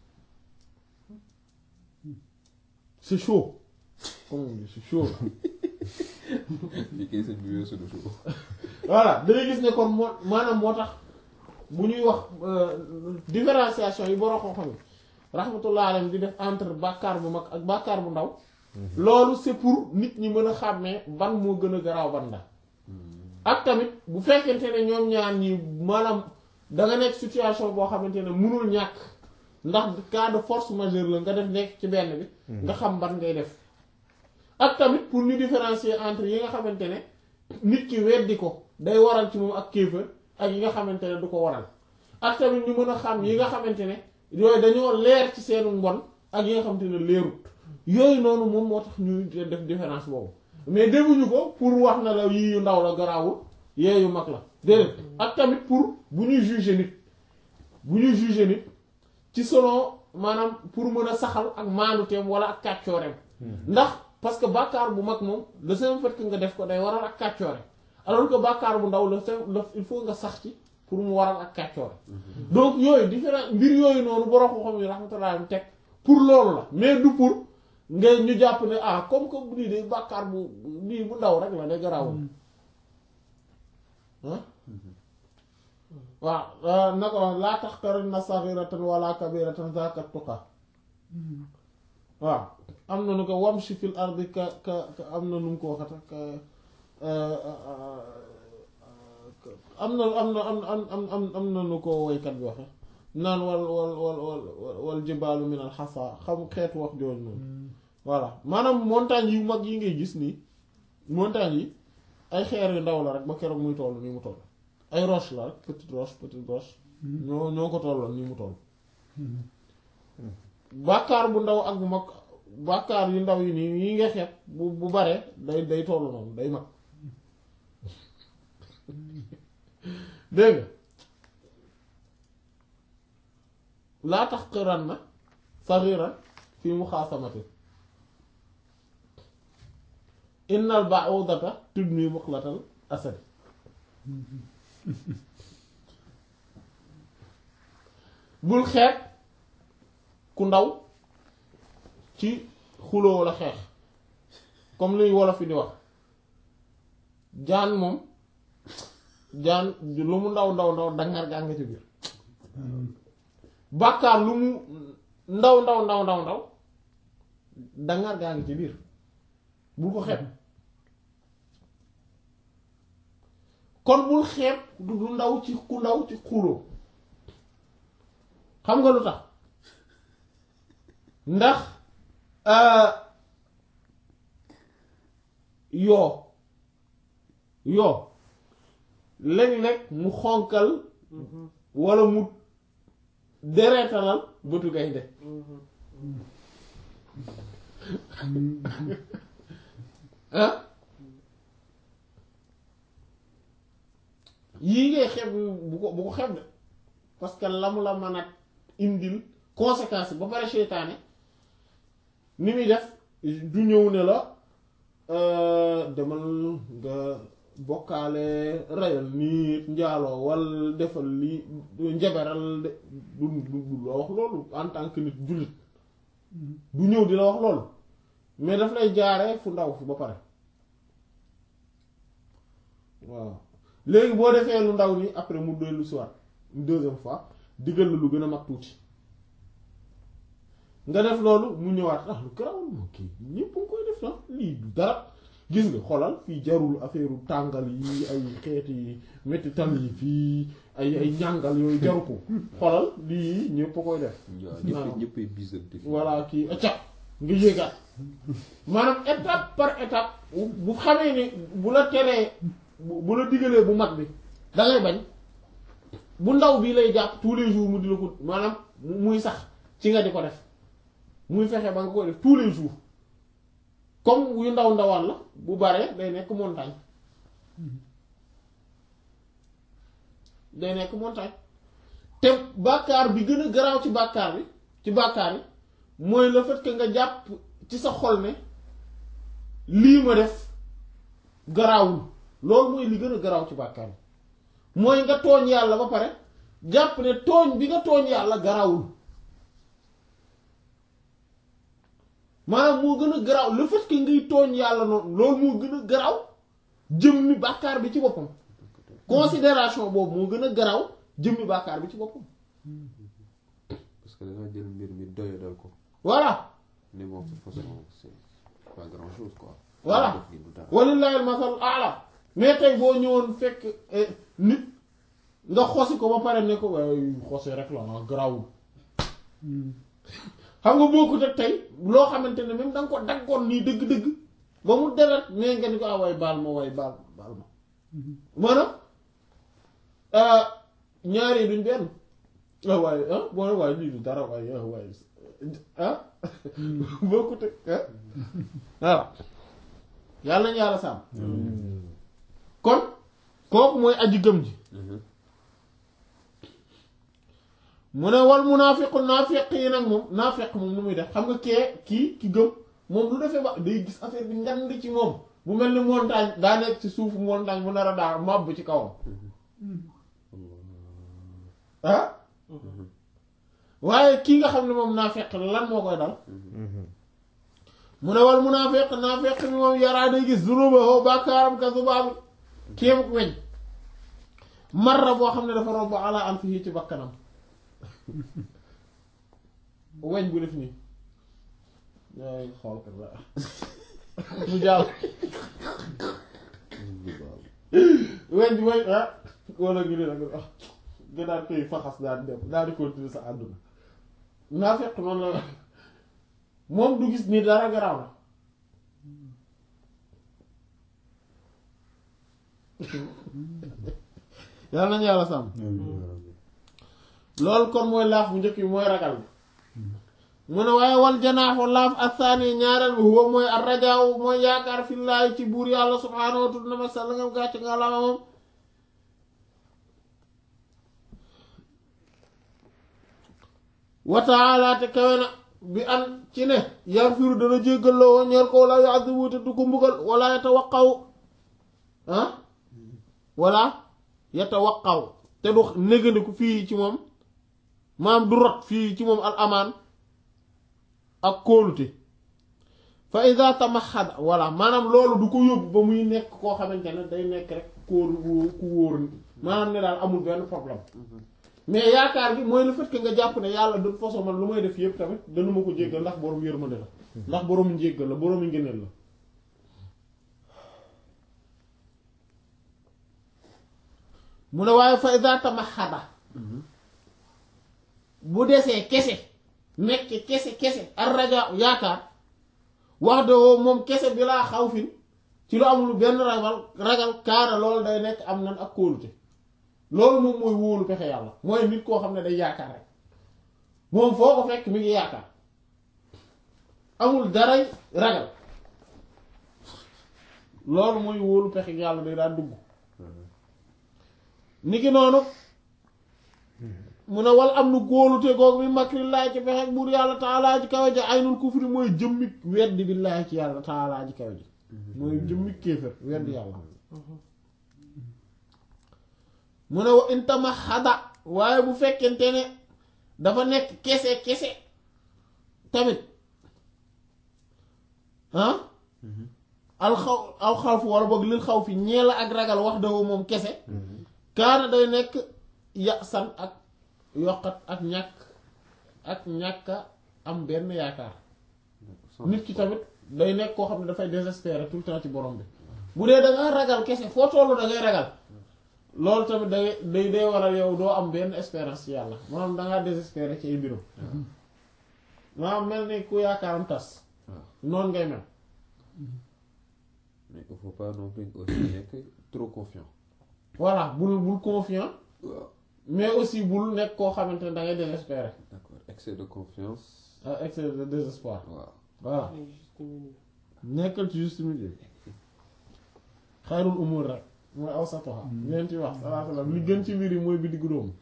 A: c'est chaud comme on dit c'est chaud là
B: fii kay sëñ bi weesu du suuf
A: voilà dangay gis ne kon moo maanaam moo tax bu ñuy wax différenciation yi borom xam-xam yi rahmatullah alayhi di def entre bàkkaar bu mag ak bàkkaar bu ndaw loolu c'est pour nit ñi mën a xàmmee ban moo gën a garaaw ban la ak tamit bu fekkente ne ñoom ñaar ñi maanaam da nga nekk situation boo xamante ne mënul ñàkk ndax cas de force majeure la nga def nekk ci benn bi nga xam ban ngay def ak tamit pour ñu différencier entre yi nga xamante ne nit ki weddi ko day waral ci moom ak kéefër ak yi nga xamante ne du ko waral ak tamit ñu mën a xam yi nga xamante ne yooyu dañoo leer ci seenu mbon ak yi nga xamante ne leerut yooyu noonu moom moo tax ñu def différence boobu mais defuñu ko pour wax na la yii yu ndaw la garaawul yee yu mag la déedéet ak tamit pour bu ñuy juger nit bu ñuy juger nit ci selon maanaam pour mën a saxal ak maanduteem wala ak kàccooreem ndax parce que bàkkaar bu mag moom le seul fait que nga def ko day waral ak kàccoore alors que bàkkaar bu ndaw la la il faut nga sax ci pour mu waral ak kàccoore donc yooyu différent mbir yooyu noonu borom ko xam yi rahmatullah teg pour loolu la mais du pour ngay ñu jàpp ne ah comme que bu nii de bàkkaar bu nii bu ndaw rek la de garaawul ah waaw na ko wax laa taxtaranna saghiratan wala kabiratan zaaka tuqa waaw am na nu ko wamshi fil ardi ka ka ka am na nu mu ko waxata ka am na am na am am am am am na nu ko woykat bi waxe naan wal wal wal wal wal jibaalu min al xasa xam xeetu wax jooju noonu voilà maanaam montagne yu mag yi ngay gis nii montagne yi ay xeer yu ndaw la rek ba keroog muy toll nii mu toll ay roche la rek petite roche petite roche ñoo ñoo ko tolloon nii mu toll bàkkaar bu ndaw ak bu mag bàkkaar yu ndaw yi nii yi nga xeet bu bu bare day day toll noonu day mag dégg nga laa tax xiran na saxiran fi muxaasamati innal ba'udata tudni muqlatal asad bul xeet ku ndaw ci xuloo walla xeex comme luy wolof yi di wax jaan moom jaan lu mu ndaw ndaw ndaw dangar gaa nga ci biir bàkkaar lu mu ndaw ndaw ndaw ndaw ndaw dangar gaa ngi ci biir bul ko xeeb kon bul xeeb du du ndaw ci ku ndaw ci xuloo xam nga lu tax ndax yoo yoo léeg-léeg mu xonkal walla mu dereetalal bëtu gaynde ah yii ngay xeeb bu ko bu ko xeeb de parce que la mu la mën a indil conséquence ba pare seytaane ni muy def du ñëw ne la demal nga bokkaale rayal nit njaaloo wal defal li njaberal de du du du la wax loolu en tant que nit jullit du ñëw di la wax loolu mais daf lay jaaree fu ndaw fi ba pare waaw léegi boo defee lu ndaw ni après mu dellu si waat une deuxième fois diggal la lu gën a mag tuuti nga def loolu mu ñëwaat ah lu garawul moo kii ñépp nga koy def na lii du dara gis nga xolal fii jarul affaire tàngal yi ay xeeti mettital yi fii ay ay ñàngal yooyu jaru ko xolal lii ñépp a koy def
B: waaw ñëpp ñëppay bisante fi
A: voilà kii acca nga yéegaat maanaam étape par étape bu xamee ni bu la teree bu bu la digalee bu mag bi da ngay bañ bu ndaw bii lay jàpp tous les jours mu di la ko maanaam muy sax ci nga di ko def muy fexe ba nga koy def tous les jours comme yu ndaw ndawaan la bu baree day nekk montagne day nekk montagne te bàkkaar bi gën a garaaw ci bàkkaar bi ci bàkkaar yi mooy le fait que nga jàpp ci sa xol ne lii ma def garaawul loolu mooy li gën a garaaw ci bàkkaar yi mooy nga tooñ yàlla ba pare jàpp ne tooñ bi nga tooñ yàlla garaawul maanaam moo gën a garaaw le fait que ngay tooñ yàlla noonu loolu moo gën a garaaw jëmmi bàkkaar bi ci boppam considération boobu moo gën a garaaw jëmmi bàkkaar bi ci boppam
B: parce que da nga jël mbir mi doyadal ko
A: voilà
B: ne moom de toute façon c'est pas grand chose quoi
A: Voilà.
B: def gi du dara
A: walillahi al-masal a'la mais tey boo ñëwoon fekk eh, nit nga xosi ko ba pare ne ko waaye xosi rek la nga garaawul xam nga bokkut ak tey loo xamante ne même da nga ko daggoon nii dëgg-dëgg ba mu deret mais nga ni ko ah waay baal ma waay baal baal ma maanaam ah, ñaari duñ benn ah waaye ah boo waaye lii du dara waaye ah waaye ah bokkut ak ah voilà yàlla nañu yàlla sàmm kon kooku mooy aji gëm ji mu ne wal munaafiqu naafiq yi nag moom naafiq moom nu muy def xam nga kee kii ki gëm moom lu defee ba day gis affaire bi ngand ci moom bu mel ni montagne daa nekk ci suufu montagne mu nar a daa màbb ci kawam ah waaye kii nga xam ne moom naafiq la lan moo koy dal mu ne wal munaafiq naafiq mi moom yaraa day gis zunubahu bàkkaaram ka zubaabi kéem weñ marra boo xam ne dafa romb ala anfihi ci bakkanam weñ bu def nii yaay xool kat la mu jàll weñ bi mooy ah wala ngi ne nag ah nga daan koy faxas daan dem daal di continuer sa àdduna naa fekk noonu la moom du gis ni dara garaaw na yàlla nañu yàlla sàmm loolu kon mooy laaf bu njëkk bi mooy ragal bi mu ne waaye wal janaaxu laaf asaani ñaareel bi huwa mooy ar rajaaw mooy yaakaar fillaahi ci buur yàlla subhaanahu wa ta'ala ma sàll ngam gàcc nga lama moom wa ta'ala te kawe na bi an ci ne yaghfiru dana jéggal la woon ñeer ko wala yu'adhibu te du ko mbugal wala yatawaqqaw ah wala yatawaqqaw te du négandiku fii ci moom maam du rot fii ci moom al amaan ak kóolute fa iza tamaxada voilà maanaam loolu du ko yóbbu ba muy nekk koo xamante ne day nekk rek kóolu ku wóor maanaam ne daal amul benn problème mais yaakaar gi mooy le fait que nga jàpp ne yàlla de toute façon man lu may def yëpp tamit dana ma ko jéggal ndax borom yërmande la ndax borom njéggal la borom ngëneel la mu ne waaye fa iza tamaxada bu desee kese nekk kese kese ar raja yaakaar wax de woo moom kese bi laa xaw fin ci lu amul benn ragal ragal kaara loolu day nekk am nan ak kóolute loolu moom mooy wóolu pexe yàlla mooy nit koo xam ne day yaakaar rek moom foo ko fekk mi ngi yaakaar amul daray ragal loolu mooy wóolu pexe yàlla day daan dugg niki noonu mu ne wal am nu góolute googu bi makrillahi ci pexe buur yàlla taalaa ji kawe ji aynul kufri mooy jëmmi weddi billaahi ci yàlla taalaa ji kawe ji mooy jëmmi kéefër weddi yàlla mu ne wa intama xada waaye bu fekkente ne dafa nekk kese kese tamit ah alxaw aw xawfu wala boog lil xaw fi ñeela ak ragal wax dafa moom kese kaana day nekk ya san ak yokkat ak ñàkk ak ñàkka am benn yaakaar nit ki tamit day nekk koo xam ne dafay désespérer tout le temps ci borom bi bu dee da nga ragal kese foo tollu da ngay ragal loolu tamit day day day waral yow doo am benn espérance ci yàlla maanaam da ngaa désespérer ci ay mbirum maanaam mel ni ku yaakaaram tas noonu ngay mel
B: mais il faut pas non plus aussi nekk trop confiant
A: voilà bul bul confiant
B: waaw
A: mais aussi bul nekk koo xamante ne da ngay désespérer
B: d'accord excès de confiance
A: ah excès de désespoir
B: waaw
A: voilà
D: ay juste milieu.
A: nekkal ci juste milieu xayrul umur rek mooy aw satoxa leen ci wax salaa salaam li gën ci mbir yi mooy bi diggu dóomu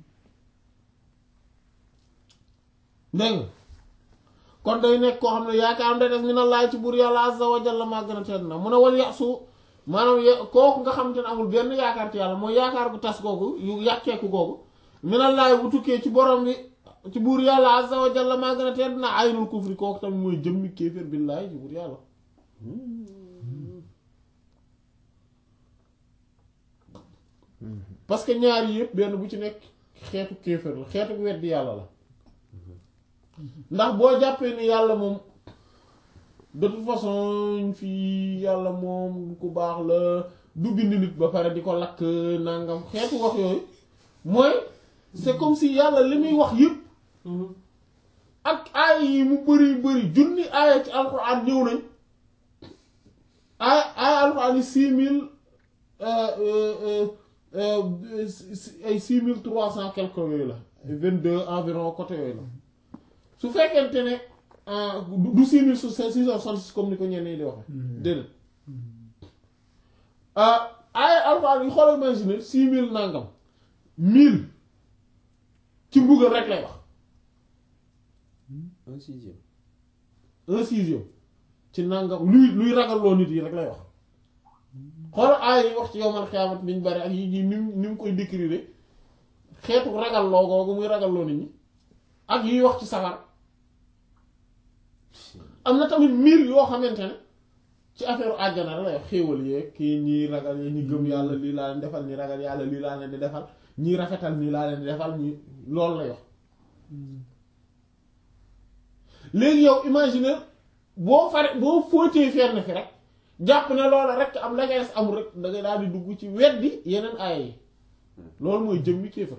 A: dégg nga kon day nekk koo xam ne yaakaar day def ñu ne laay ci buur yàlla azza wa jalla maa gën a tedd na mun a wal yasu maanaam ye- kooku nga xamante ne amul benn yaakaar ci yàlla mooy yaakaar gu tas googu yu yàqeeku googu mi ne laay bu tukkee ci borom bi ci buur yàlla azza wa jalla maa gën a tedd na aynul kufri kooku tamit mooy jëmmi kéeféer billaahi ci buur yàlla parce que ñaar yi yëpp benn bu ci nekk xeetu kéefër la xeetu weddi yàlla la ndax boo jàppee ni yàlla moom de toute façon fii yàlla moom ku baax la du bind nit ba pare di ko lakk nangam xeetu wax yooyu mooy c'est comme si yàlla li muy wax yëpp ak aaya yi mu bëri bëri junni aaya ci alxuraan ñëw nañ aaya aaya alxuraan yi six mille ay six mille trois cent quelque yooyu la vingt deux environ côté yooyu la su fekkente ne du- du six mille six cent soixante-six comme ni ko ñenn ñi di waxe déedéet ay alxuraan yi xoolal imaginer six mille nangam mille ci mbugal rek lay wax
B: un sixième
A: un sixième ci nangam luy luy ragalloo nit yi rek lay wax xool aay yi wax ci yowmal xiyaamat niñ bari ak yi yi ni mu ni mu koy décrire xeetu ragalloo googu muy ragalloo nit ñi ak yiy wax ci safar am na tamit mbir yoo xamante ne ci affaire àjjana la lay wax xéewal yeeg kii ñii ragal yi ñi gëm yàlla lii laa leen defal ñi ragal yàlla lii laa leen di defal ñi rafetal nii laa leen di defal ñi loolu lay wax léegi yow imaginer boo fare boo fóotee fenn fi rek jàpp ne loola rek am la ngay amul rek da ngay daal di dugg ci weddi yeneen aaya yi loolu mooy jëmmi kéefër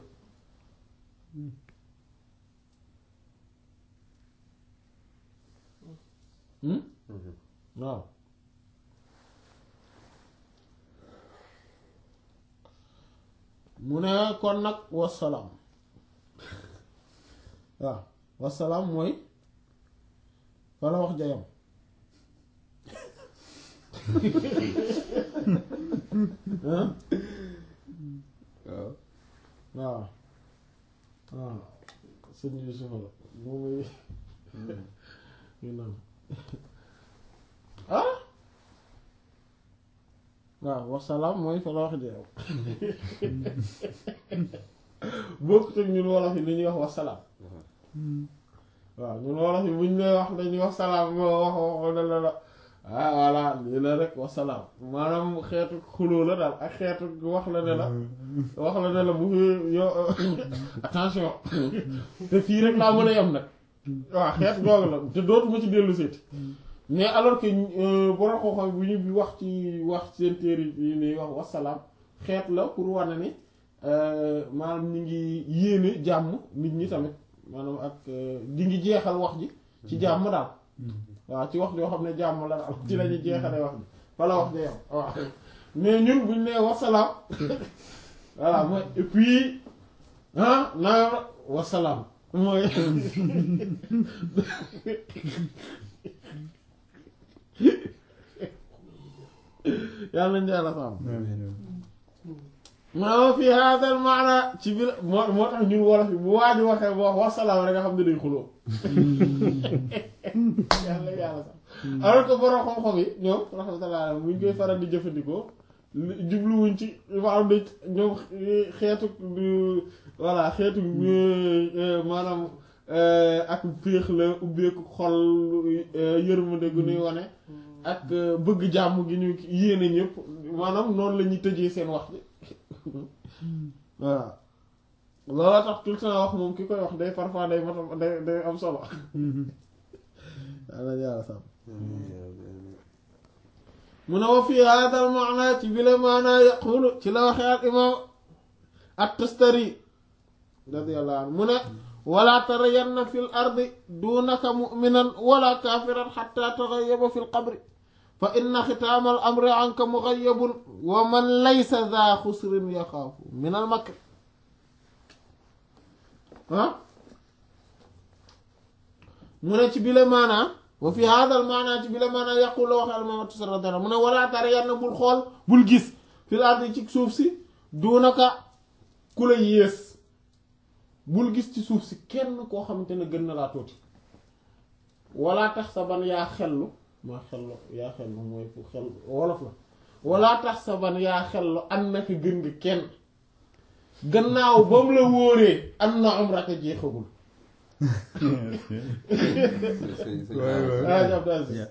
A: hmm waaw mu ne kon nag wasalaam waaw wasalaam mooy fa la wax jayam ah
B: waaw
A: waaw waaw sëñ Yusufa la moom muy ñu naan ah waaw wasalaam mooy fa la wax jayam bokkut ak ñun wolof yi li ñuy wax wasalaam waaw ñun wolof yi buñ lay wax dañuy wax salaam moo wax wax la la ah voilà lii la rek wasalaam maanaam xeetu xuloo la daal ak xeetu wax la ne la wax la ne la bu fi yo attention te fii rek laa mën a yem nag waaw xeet googu la te dootuma ci dellu seeti mais alors que borom xam-xam bu ñu bi wax ci wax seen téere yi ni wax wasalaam xeet la pour wane ni maanaam ñi ngi yéene jàmm nit ñi tamit maanaam ak di ngi jeexal wax ji ci jàmm daal waaw ci wax joo xam ne jàmm la daal ci lañuy jeexalee wax ji fa la wax ja yam waaw mais ñun buñ nee wasalaam voilà mooy et puis ah naa wasalaam mooy yàlla nañ yàlla sàmm maa fi hadal maana ci biir moo moo tax ñun wolof yi bu waa ji waxee bu wax wasalaam rek nga xam ne day xuloo yàlla yàlla sax alors que borom xam-xam yi ñoom rahmatullah buñ koy faral di jëfandikoo jubluwuñ ci maanaam dañ ñoom xeetu voilà xeetu maanaam ak féex la ubbeeku xol yërmande gu ñuy wane ak bëgg jàmm gi ñu yéene ñëpp maanaam noonu la ñuy tëjee seen wax ji waaw looloo tax tout le temps wax moom ki koy wax day parfois day matam day day am solo yàlla yàlla sàmm mu ne wa fii haadal maana ci bile maana yaqulu ci la waxee al imam at-Tustari radiyallahu anhu mu ne wala tarayanna fi l ardi dunaka muminan wala kafiran xatta taxayaba fi l qabri fa inna xitaama al amri anka muxayabun wa man laysa za xusrin yaxaafu min al makr ah mu ne ci bile maanaa wa fi haadal maanaa ci bile maanaa yaqul la waxe almamatu sa radiyallahu mu ne wala tara yann bul xool bul gis fil ardi ci suuf si duunaka ku la yées bul gis ci suuf si kenn koo xamante ne gën na laa tuuti wala tax sa ban yaa xellu maa xellu yaa xellu mooy fu xel wolof la wala tax sa ban yaa xellu an naka gën nga kenn gannaaw ba mu la wóoree am na umraka jeexagul ah jàpp daal si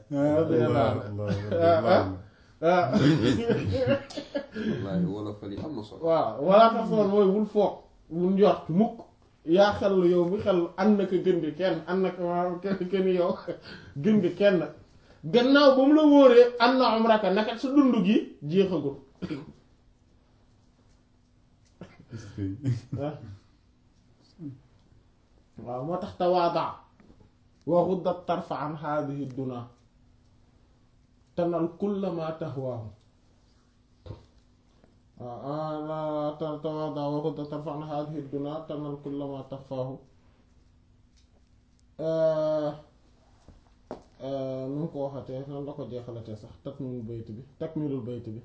B: wallaahi wolofal yi am na solo.
A: waaw wala tax sa ban mooy wul foog wul njort mukk yaa xellu yow mi xellu an naka gën nga kenn an naka waaw kenn kenn yow gën nga kenn gannaaw ba mu la wóoree an na umraka naka sa dund gi jeexagul waaw moo tax tawaada wa xudda tarfa an haadihi duna tanal kulla ma tahwaahu waaw tawaada wa xudda tarfa an haadihi duna tanal kulla ma tahwaahu nu mu ko waxatee nan la ko jeexalatee sax takmilul bayt bi takmilul bayt bi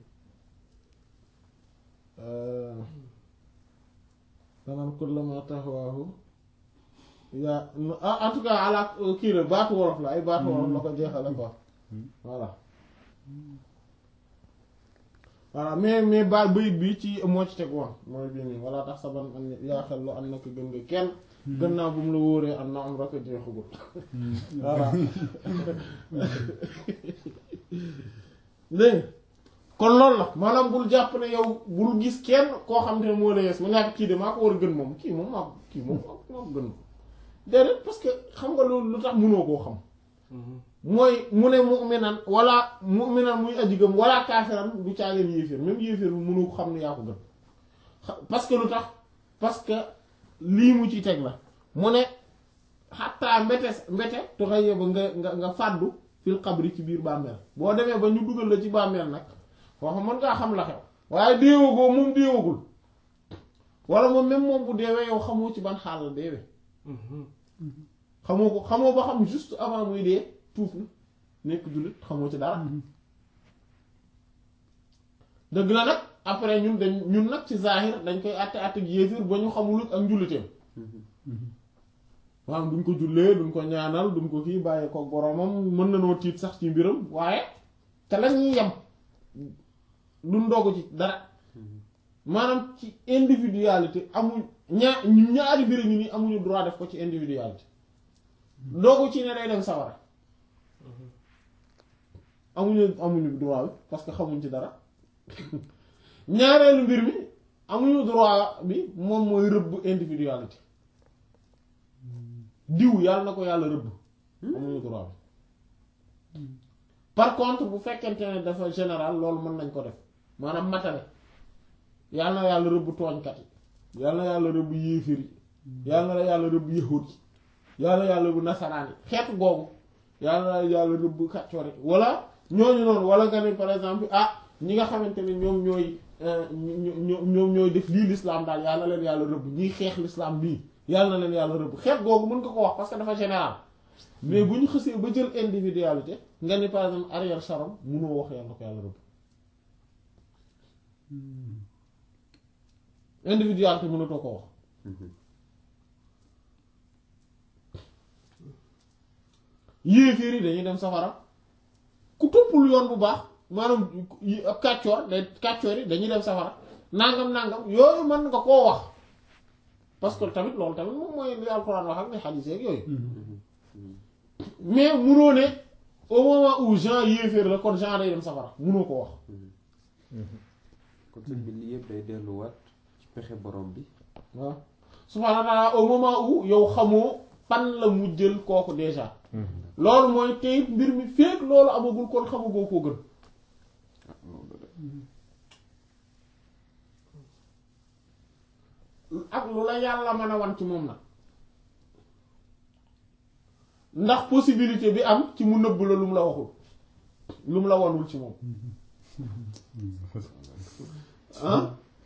A: tanal kulla ma tahwaahu yaa en tout cas ala kii la baatu wolof la ay baatu wolof la ko jeexale quoi voilà voilà mais mais ba bayit bi ci moo ci teg woon mooy bii nii wala tax saban an yaa xel lu am na ko gën nga kenn gën naa bu mu la wóoree am na am rek a jeexagul voilà dégg nga kon loolu la maanaam bul jàpp ne yow bul gis kenn koo xam ne moo la yees mu nekk kii de maa ko war a gën moom kii moom maa kii moom maa ko gën déedéet parce que xam nga loolu lu tax mënoo koo xam mooy mu ne mu'minan wala mu'minan muy aji gëm wala kaafiran du caageen yéeféer même yéeféer bu mënoo ko xam ne yaa ko gën parce que lu tax parce que lii mu ci teg la mu ne xattaa mbete mbete toxaye ba nga nga nga fàddu fil xabri ci biir bàmmeel boo demee ba ñu dugal la ci bàmmeel nag foofu mën ngaa xam la xew waaye déewagoo moom déewagul wala moom même moom bu deewee yow xamoo ci ban xaal la deewee xamoo ko xamoo ba xam juste avant muy dee tuuf na nekk jullit xamoo ci dara dëgg la nag après ñun dañ ñun nag ci zahir dañ koy àtte àtte ak yéefir ba ñu xamul ak njuliteem maanaam duñ ko jullee duñ ko ñaanal duñ ko kii bàyyi ko boromam mën na noo tiit sax ci mbiram waaye te la ñuy yem duñ ndogu ci dara maanaam ci individualité amuñ ñaar ñaari mbir ñu ni amuñu droit def ko ci individualité ndogu ci ne day dem sawara amuñu amuñu droit bi parce que xamuñ ci dara ñaareelu mbir mi amuñu droit bi moom mooy rëbb individualité diw yàlla na ko yàlla rëbb amuñu droit bi par contre bu fekkente ne dafa général loolu mën nañ ko def maanaam matale yàlla na yàlla rëbb tooñkat yi yàlla na yàlla rëbb yéefir yi yàlla na yàlla rëbb yahud yi yàlla na yàlla rëbb nasaraan yi xeetu googu yàlla na yàlla rëbb kàccoor yi wala ñooñu noonu wala nga ne par exemple ah ñi nga xamante ne ñoom ñooy ñoom ñooy def lii l'islam daal yàlla na leen yàlla rëbb ñiy xeex l'islam nii yàlla na leen yàlla rëbb xeet googu mën nga ko wax parce que dafa général mais bu ñu xësee ba jël individualité nga ni par exemple Ariel Sharon munoo wax yàlla ko yàlla rëbb individualité mënatoo ko wax yéeféer yi dañuy dem safara ku toppul yoon bu baax maanaam ab kàccoor day kàccoor yi dañuy dem safara nangam nangam yooyu mën nga koo wax parce que tamit loolu tamit moom mooy li alxuraan wax ak ni xadiis ak yooyu mais munoo ne au moment où Jean yéeféer la kon Jean day dem safara munoo ko wax
B: kon sëñ bi lii yëpp day delluwaat ci pexe borom bi
A: waaw subhaanahu wa ta'ala au moment où yow xamoo fan la mu jël kooku déjà loolu mooy tey mbir mi feek loolu amagul kon xamagoo koo gën ak lu la yàlla mën a wan ci moom nag ndax possibilité bi am ci mu nëbb la lu mu la waxul lu mu la wanul ci moom ah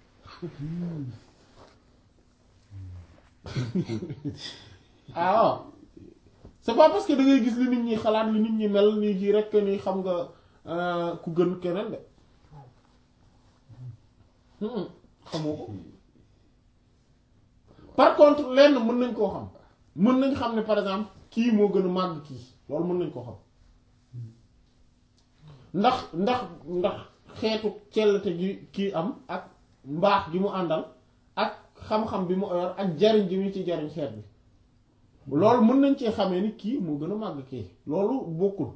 A: ah waaw c'est pas parce que da ngay gis li nit ñi xalaat li nit ñi mel nii kii rek ni xam nga ku gën keneen de xamoo ko par contre lenn mën nañ koo xam mën nañ xam ne par exemple kii moo gën a màgg kii loolu mën nañ koo xam ndax ndax ndax xeetu cellte gi kii am ak mbaax gi mu àndal ak xam-xam bi mu yor ak jariñ gi mu ci jariñ xeet bi loolu mën nañ cee xamee ni kii moo gën a màgg kii loolu bokkul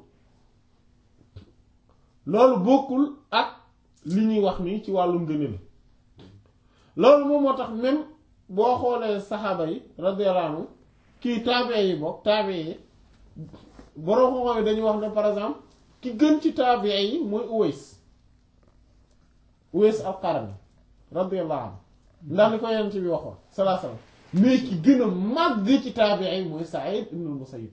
A: loolu bokkul ak li ñuy wax nii ci wàllu ngëneel loolu moom moo tax même boo xoolee saxaaba yi radiyallahu anhu kii taabe yi bokk taabe yi borom xam-xam yi dañuy wax ne par exemple ki gën ci taabe yi mooy Uways Uways al-Qarni radiyallahu anhu ndax li ko yonent bi waxoon salaa salaam mais ki gën a màgg ci taabe yi mooy Sa'id ibn al-Musayyib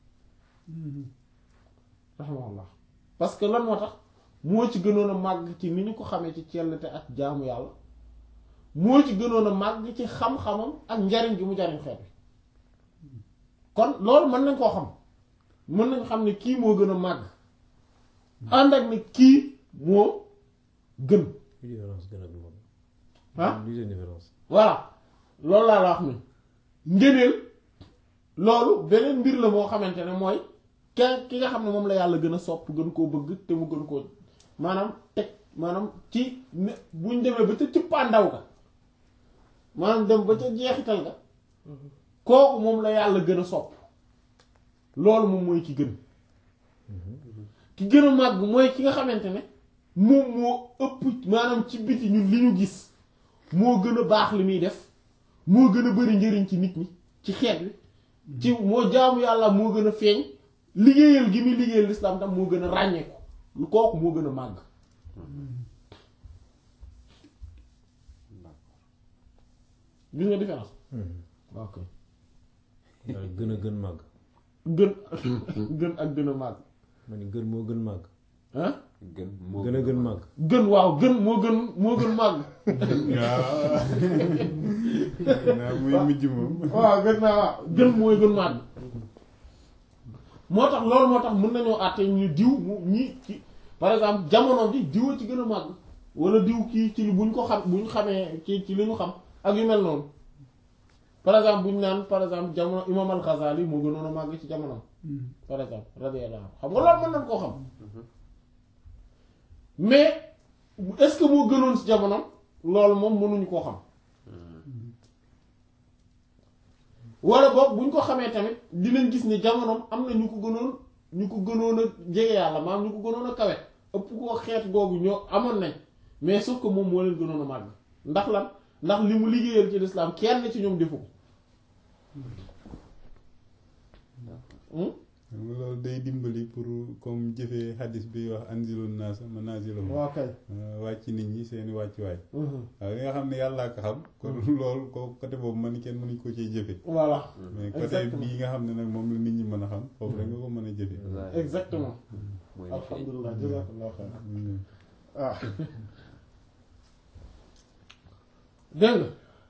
A: rahimahullah parce que lan moo tax moo ci gënoon a màgg ci ni ñu ko xamee ci cellte ak jaamu yàlla moo ci gënoon a màgg ci xam-xamam ak njariñ gi mu jariñ xeet bi kon loolu mën nañ koo xam mën nañ xam ne kii moo gën a màgg ànd ak ne kii moo gën
C: différence gën a moom
A: ah
C: lu seen différence
A: voilà loolu laa la wax ni ngëneel loolu beneen mbir la moo xamante ne mooy ke ki nga xam ne moom la yàlla gën a sopp gën koo bëgg te mu gën koo maanaam teg maanaam ci ne buñ demee ba ca cëppaandaw ga maanaam dem ba ca jeexital ga kooku moom la yàlla gën a sopp loolu moom mooy ki gën ki gën a màgg mooy ki nga xamante ne moom moo ëpp maanaam ci biti ñun li ñu gis moo gën a baax li muy def moo gën a bari njëriñ ci nit ñi ci xeet bi ci moo jaamu yàlla moo gën a feeñ liggéeyal gi muy liggéeyal lislaam tam moo gën a ràññeeku lu kooku moo gën a màgg gis nga différence ok
C: daal gën a gën màgg
A: gën gën ak gën a màgg
C: ma ni gën moo gën màgg
A: ah
B: gën moo
C: gën a gën màgg
A: gën waaw gën moo gën moo gën màgg
C: waaw naa muy mujj moom
A: waaw gën naa waaw gën mooy gën màgg moo tax loolu moo tax mën nañoo àtte ñu diw mu ñi ci par exemple jamono bi diw a ci gën a màgg wala diw kii ci buñ ko xam buñ xamee ci ci li ñu xam ak yu mel noonu par exemple buñ naan par exemple jamono imam al-Ghazali moo gënoon a màgg ci jamono par exemple radiyallahu anhu xam nga loolu mën nañ koo xam mais est-ce que moo gënoon ci jamono loolu moom mënuñu koo xam wala boog buñ ko xamee tamit dinañ gis ne jamonoom am na ñu ko gënoon ñu ko gënoon a jege yàlla maam ñu ko gënoon a kawe ëpp koo xeet googu ñoo amoon nañ mais sauf que moom moo leen gënoon a màgg ndax lan ndax li mu liggéeyal ci lislaam kenn ci ñoom defu ko Hmm?
D: xam nga loolu day dimbali pour comme jëfee xadis bi wax anzilun naasa manaazilahum
A: waaw kay
D: wàcc nit ñi seeni wàccuwaay
A: Mhm.
D: waaw li nga xam ne yàllaa ko xam kon loolu ko côté boobu man kenn mënuñ ko cee jëfe
A: voilà
D: mais côté
A: Exactement.
D: bii nga xam ne nag moom la nit ñi mën a xam foofu rek nga ko mën a jëfe
A: exactement
B: mooy li feeñ.
A: alhamdulilah jazakallahu xayran
D: Mm.
A: waaw dégg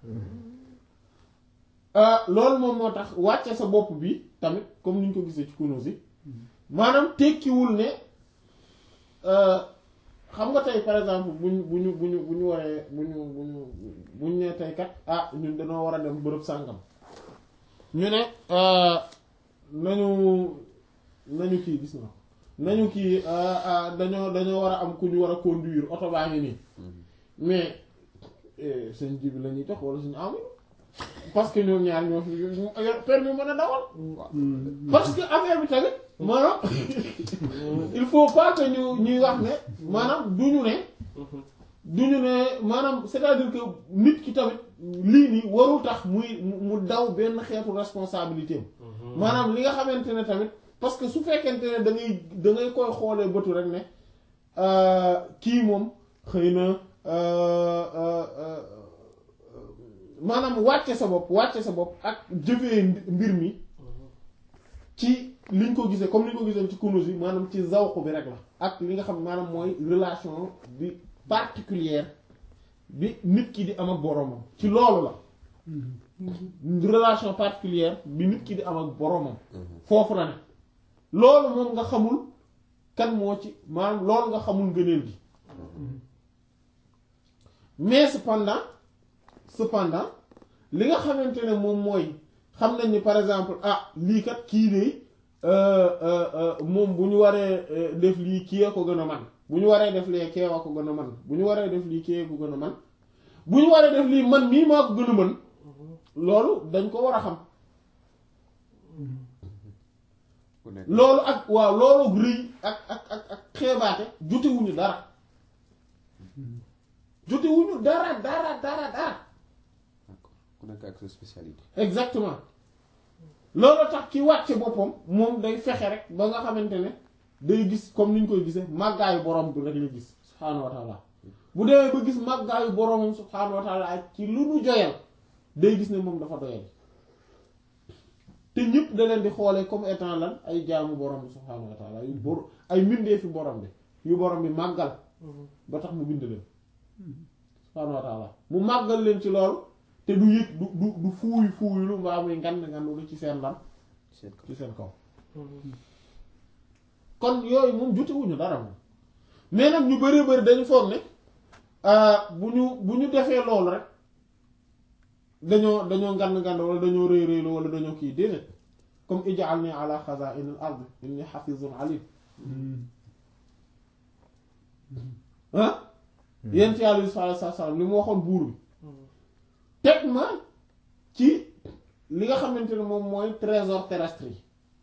A: nga loolu moom moo tax wàcce sa bopp bi tamit comme ni ñu ko gisee ci Kunûz yi maanaam tekkiwul ne euh, xam nga tey par exemple bu ñu bu ñu bu ñu bu ñu waree bu ñu bu ñu bu ñu nee tey kat ah ñun dañoo war a dem bërëb sàngam ñu ne euh, nañu nañu kii gis na nañu kii euh, euh, dañoo dañoo war a am ku ñu war a conduire oto baa ngi nii mais eh, seen ji bi la ñuy jox wala suñu amul parce que ñoom ñaar ñoo fi yor permis mën a dawal parce que affaire bi tamit maanaam il faut pas que ñu ñuy wax ne maanaam du ñu ne du ñu ne maanaam c'est-à-dire que nit ki tamit lii nii warul tax muy mu mu daw benn xeetu responsabilité am maanaam li nga xamante ne tamit parce que su fekkente ne da ngay da ngay koy xoolee bëtu rek ne euh, kii moom xëy na euh, euh, euh, maanaam wàcce sa bopp wàcce sa bopp ak jëfee mbir mi ci liñ ko gisee comme liñ ko gisee ci Kunûz yi maanaam ci zawq bi rek la ak li nga xam maanaam mooy relation bi particulière bi nit ki di am ak boromam ci loolu la relation particulière bi nit ki di am ak boromam foofu la ne loolu moom nga xamul kan moo ci maanaam loolu nga xamul ngëneel gi mais cependant cependant li nga xamante ne moom mooy xam nañ ni par exemple ah lii kat kii de euh, euh, euh, moom bu ñu waree euh, def lii kii a ko gën a man bu ñu waree def lee kee a ko gën a man bu ñu waree def lii kee a ko gën a man bu ñu waree def lii man mii maa ko gën a mën loolu dañ ko war a xam
B: ku nekk
A: loolu ak waaw loolu rëy ak ak ak ak xeebaate jotewuñu dara jotewuñu dara dara dara dara
B: d'accord ku nekk ak sa spécialité.
A: exactement loolu tax ki wàcce boppam moom day fexe rek ba nga xamante ne day gis comme ni ñu koy gisee màggaayu borom bi rek la gis subhaanahu wa taala bu demee ba gis màggaayu boromam subhaanahu wa taala ak ci lu nu joyal day gis ne moom dafa doyal te ñëpp da leen di xoolee comme étant lan ay jaamu borom bi subhaanahu wa taala yu bor ay mbindee fi borom bi yu borom bi màggal ba tax mu bind leen subhaanahu wa taala mu màggal leen ci loolu te du yëg du du du fuuy fuuylu mbaa muy ngand ngandulu ci seen lan
B: seet ko
A: ci seen kaw kon yooyu moom jotewuñu dara moom mais nag ñu bari bari dañu foog ne ah, bu ñu bu ñu defee loolu rek dañoo dañoo ngand ngand wala dañoo rëy rëylu wala dañoo kii déedéet comme ij'alni ala khaza'in al-ard inni hafizun alim ah yent yàlla Yuusuf alayhi salaam li mu waxoon buur bi teg ma ci li nga xamante ne moom mooy trésor terrestre yi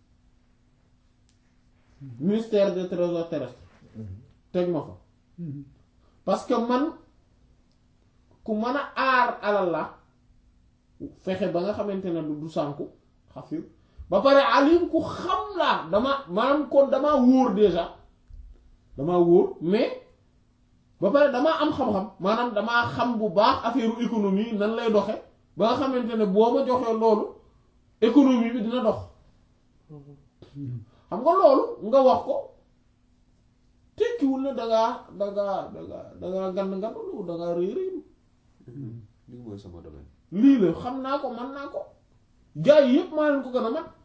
A: ministère des trésors terrestres teg ma fa parce que man ku mën a aar alal la fexe ba nga xamante ne du du sànku xafir ba pare alim ku xam laa dama maanaam kon damaa wóor déjà damaa wóor mais ba pare damaa am xam-xam maanaam damaa xam bu baax affaire économie nan lay doxe ba nga xamante ne boo ma joxee loolu économie bi dina dox xam nga loolu nga wax ko tekkiwul ne dangaa dangaa dangaa dangaa gand ngandulu dangaa réy réylu
B: lii mooy sama domaine
A: lii la xam naa ko man naa ko gaa yi yépp maa leen ko gën a man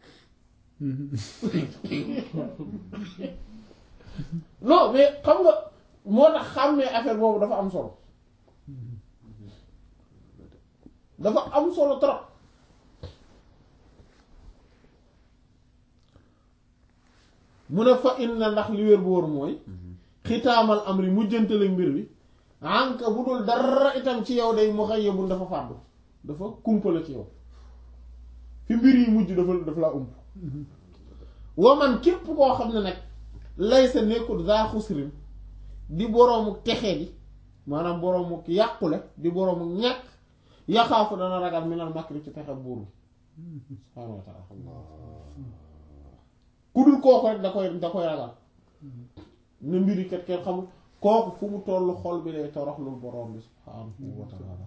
A: non mais xam nga moo tax xàmmee affaire boobu dafa am solo dafa am solo trop mu ne fa inna ndax li wér bu wóor mooy xitaamal amri mujjantale mbir bi anka bu dul dara itam ci yow day mu xëy yebul dafa fàddu dafa kumpale ci yow fi mbir yi mujj dafa dafa laa ump waman képp koo xam ne nag lay sa nekkul za xusrin di boroomu texe di maanaam boroomu yàqule di boroomu ñàkk yaxaafu dana ragal minal makri ci pexe buur bi subhaanahu wa taala ku dul kooku rek da koy da koy ragal ne mbiri kat kenn xamul kooku fu mu tollu xol bi day toroxlul boroom bi subhaanahu wa taala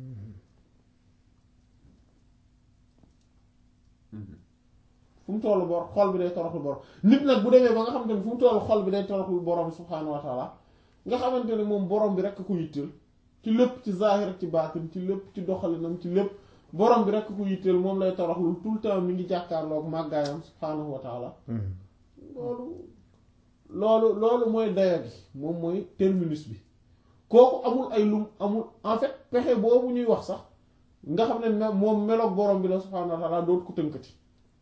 A: fu mu tollu bor xol bi day toroxlul boroom nit nag bu demee ba nga xamante ne fu mu tollu xol bi day toroxlul boroom bi subhaanahu wa taala nga xamante ne moom boroom bi rekk ko yitteel ci lépp ci zaahir ak ci baatin ci lépp ci doxalinam ci lépp borom bi rekk ko yitteel moom lay toroxlul tout le temps mi ngi jàkkaarloog màggaayam subhaanahu wa taala loolu loolu loolu mooy dayo gi moom mooy terminus bi kooku amul ay lum amul en fait pexe boobu ñuy wax sax nga xam ne me- moom meloog borom bi la subhaanahu wa taala dootu ko tënkati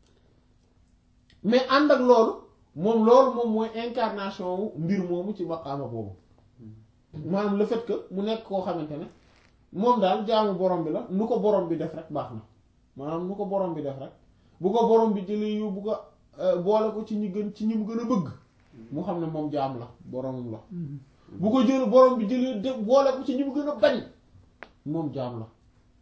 A: mais ànd ak loolu moom loolu moom mooy incarnation wu mbir moomu ci maqaama boobu maanaam le fait que mu nekk koo xamante ne moom daal jaamu borom bi la nu ko borom bi def rek baax na maanaam nu ko borom bi def rek bu ko borom bi jëlee yóbbu ko boole ko ci ñi gën ci ñi mu gën a bëgg mu xam ne moom jaam la boromam la bu ko jël borom bi jëlee de boole ko ci ñi mu gën a bañ moom jaam la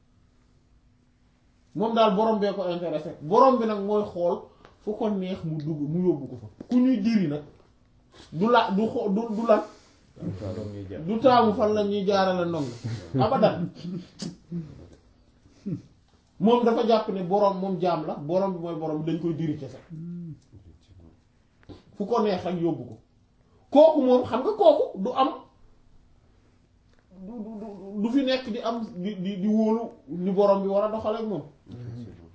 A: moom daal borom bee ko intéressé borom bi nag mooy xool fu ko neex mu dugg mu yóbbu ko fa ku ñuy diri nag du la du xo du du lan du taamu fan la ñuy jaarale ndong abadan moom dafa jàpp ne boroom moom jaam la boroom bi mooy boroom bi dañ koy diri kese fu ko neex rek yóbbu ko kooku moom xam nga kooku du am du du du- du fi nekk di am di di di wóolu ni boroom bi war a doxaleek moom
B: effectivement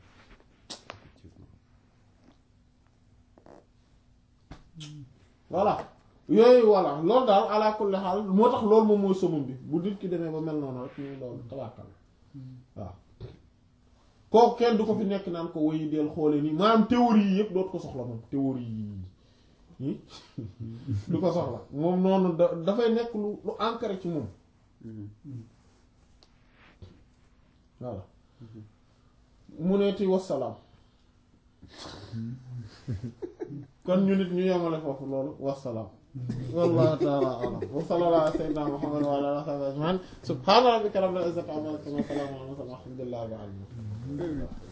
A: voilà yooyu voilà loolu daal ala kulli xaal moo tax loolu moom mooy somam bi bu nit ki demee ba mel noonu rek ñu loolu tabaakal waaw kooku kenn du ko fi nekk naan ko woy del xoole nii maanaam théorie yi yëpp dootu ko soxla moom théorie yi du ko soxla moom noonu da dafay nekk lu lu ancré ci moom voilà mu neeti wassalaam kon ñu nit ñu yemale foofu loolu wassalaam wallahu ta'ala a'lam wa sallallahu ala sayyidina muhammad wa ala alihi wa sahbihi ajma'in subhana rabbika rabbil izzati amma yasifun wa salamun ala al mursalin walhamdulillahi rabbil alamin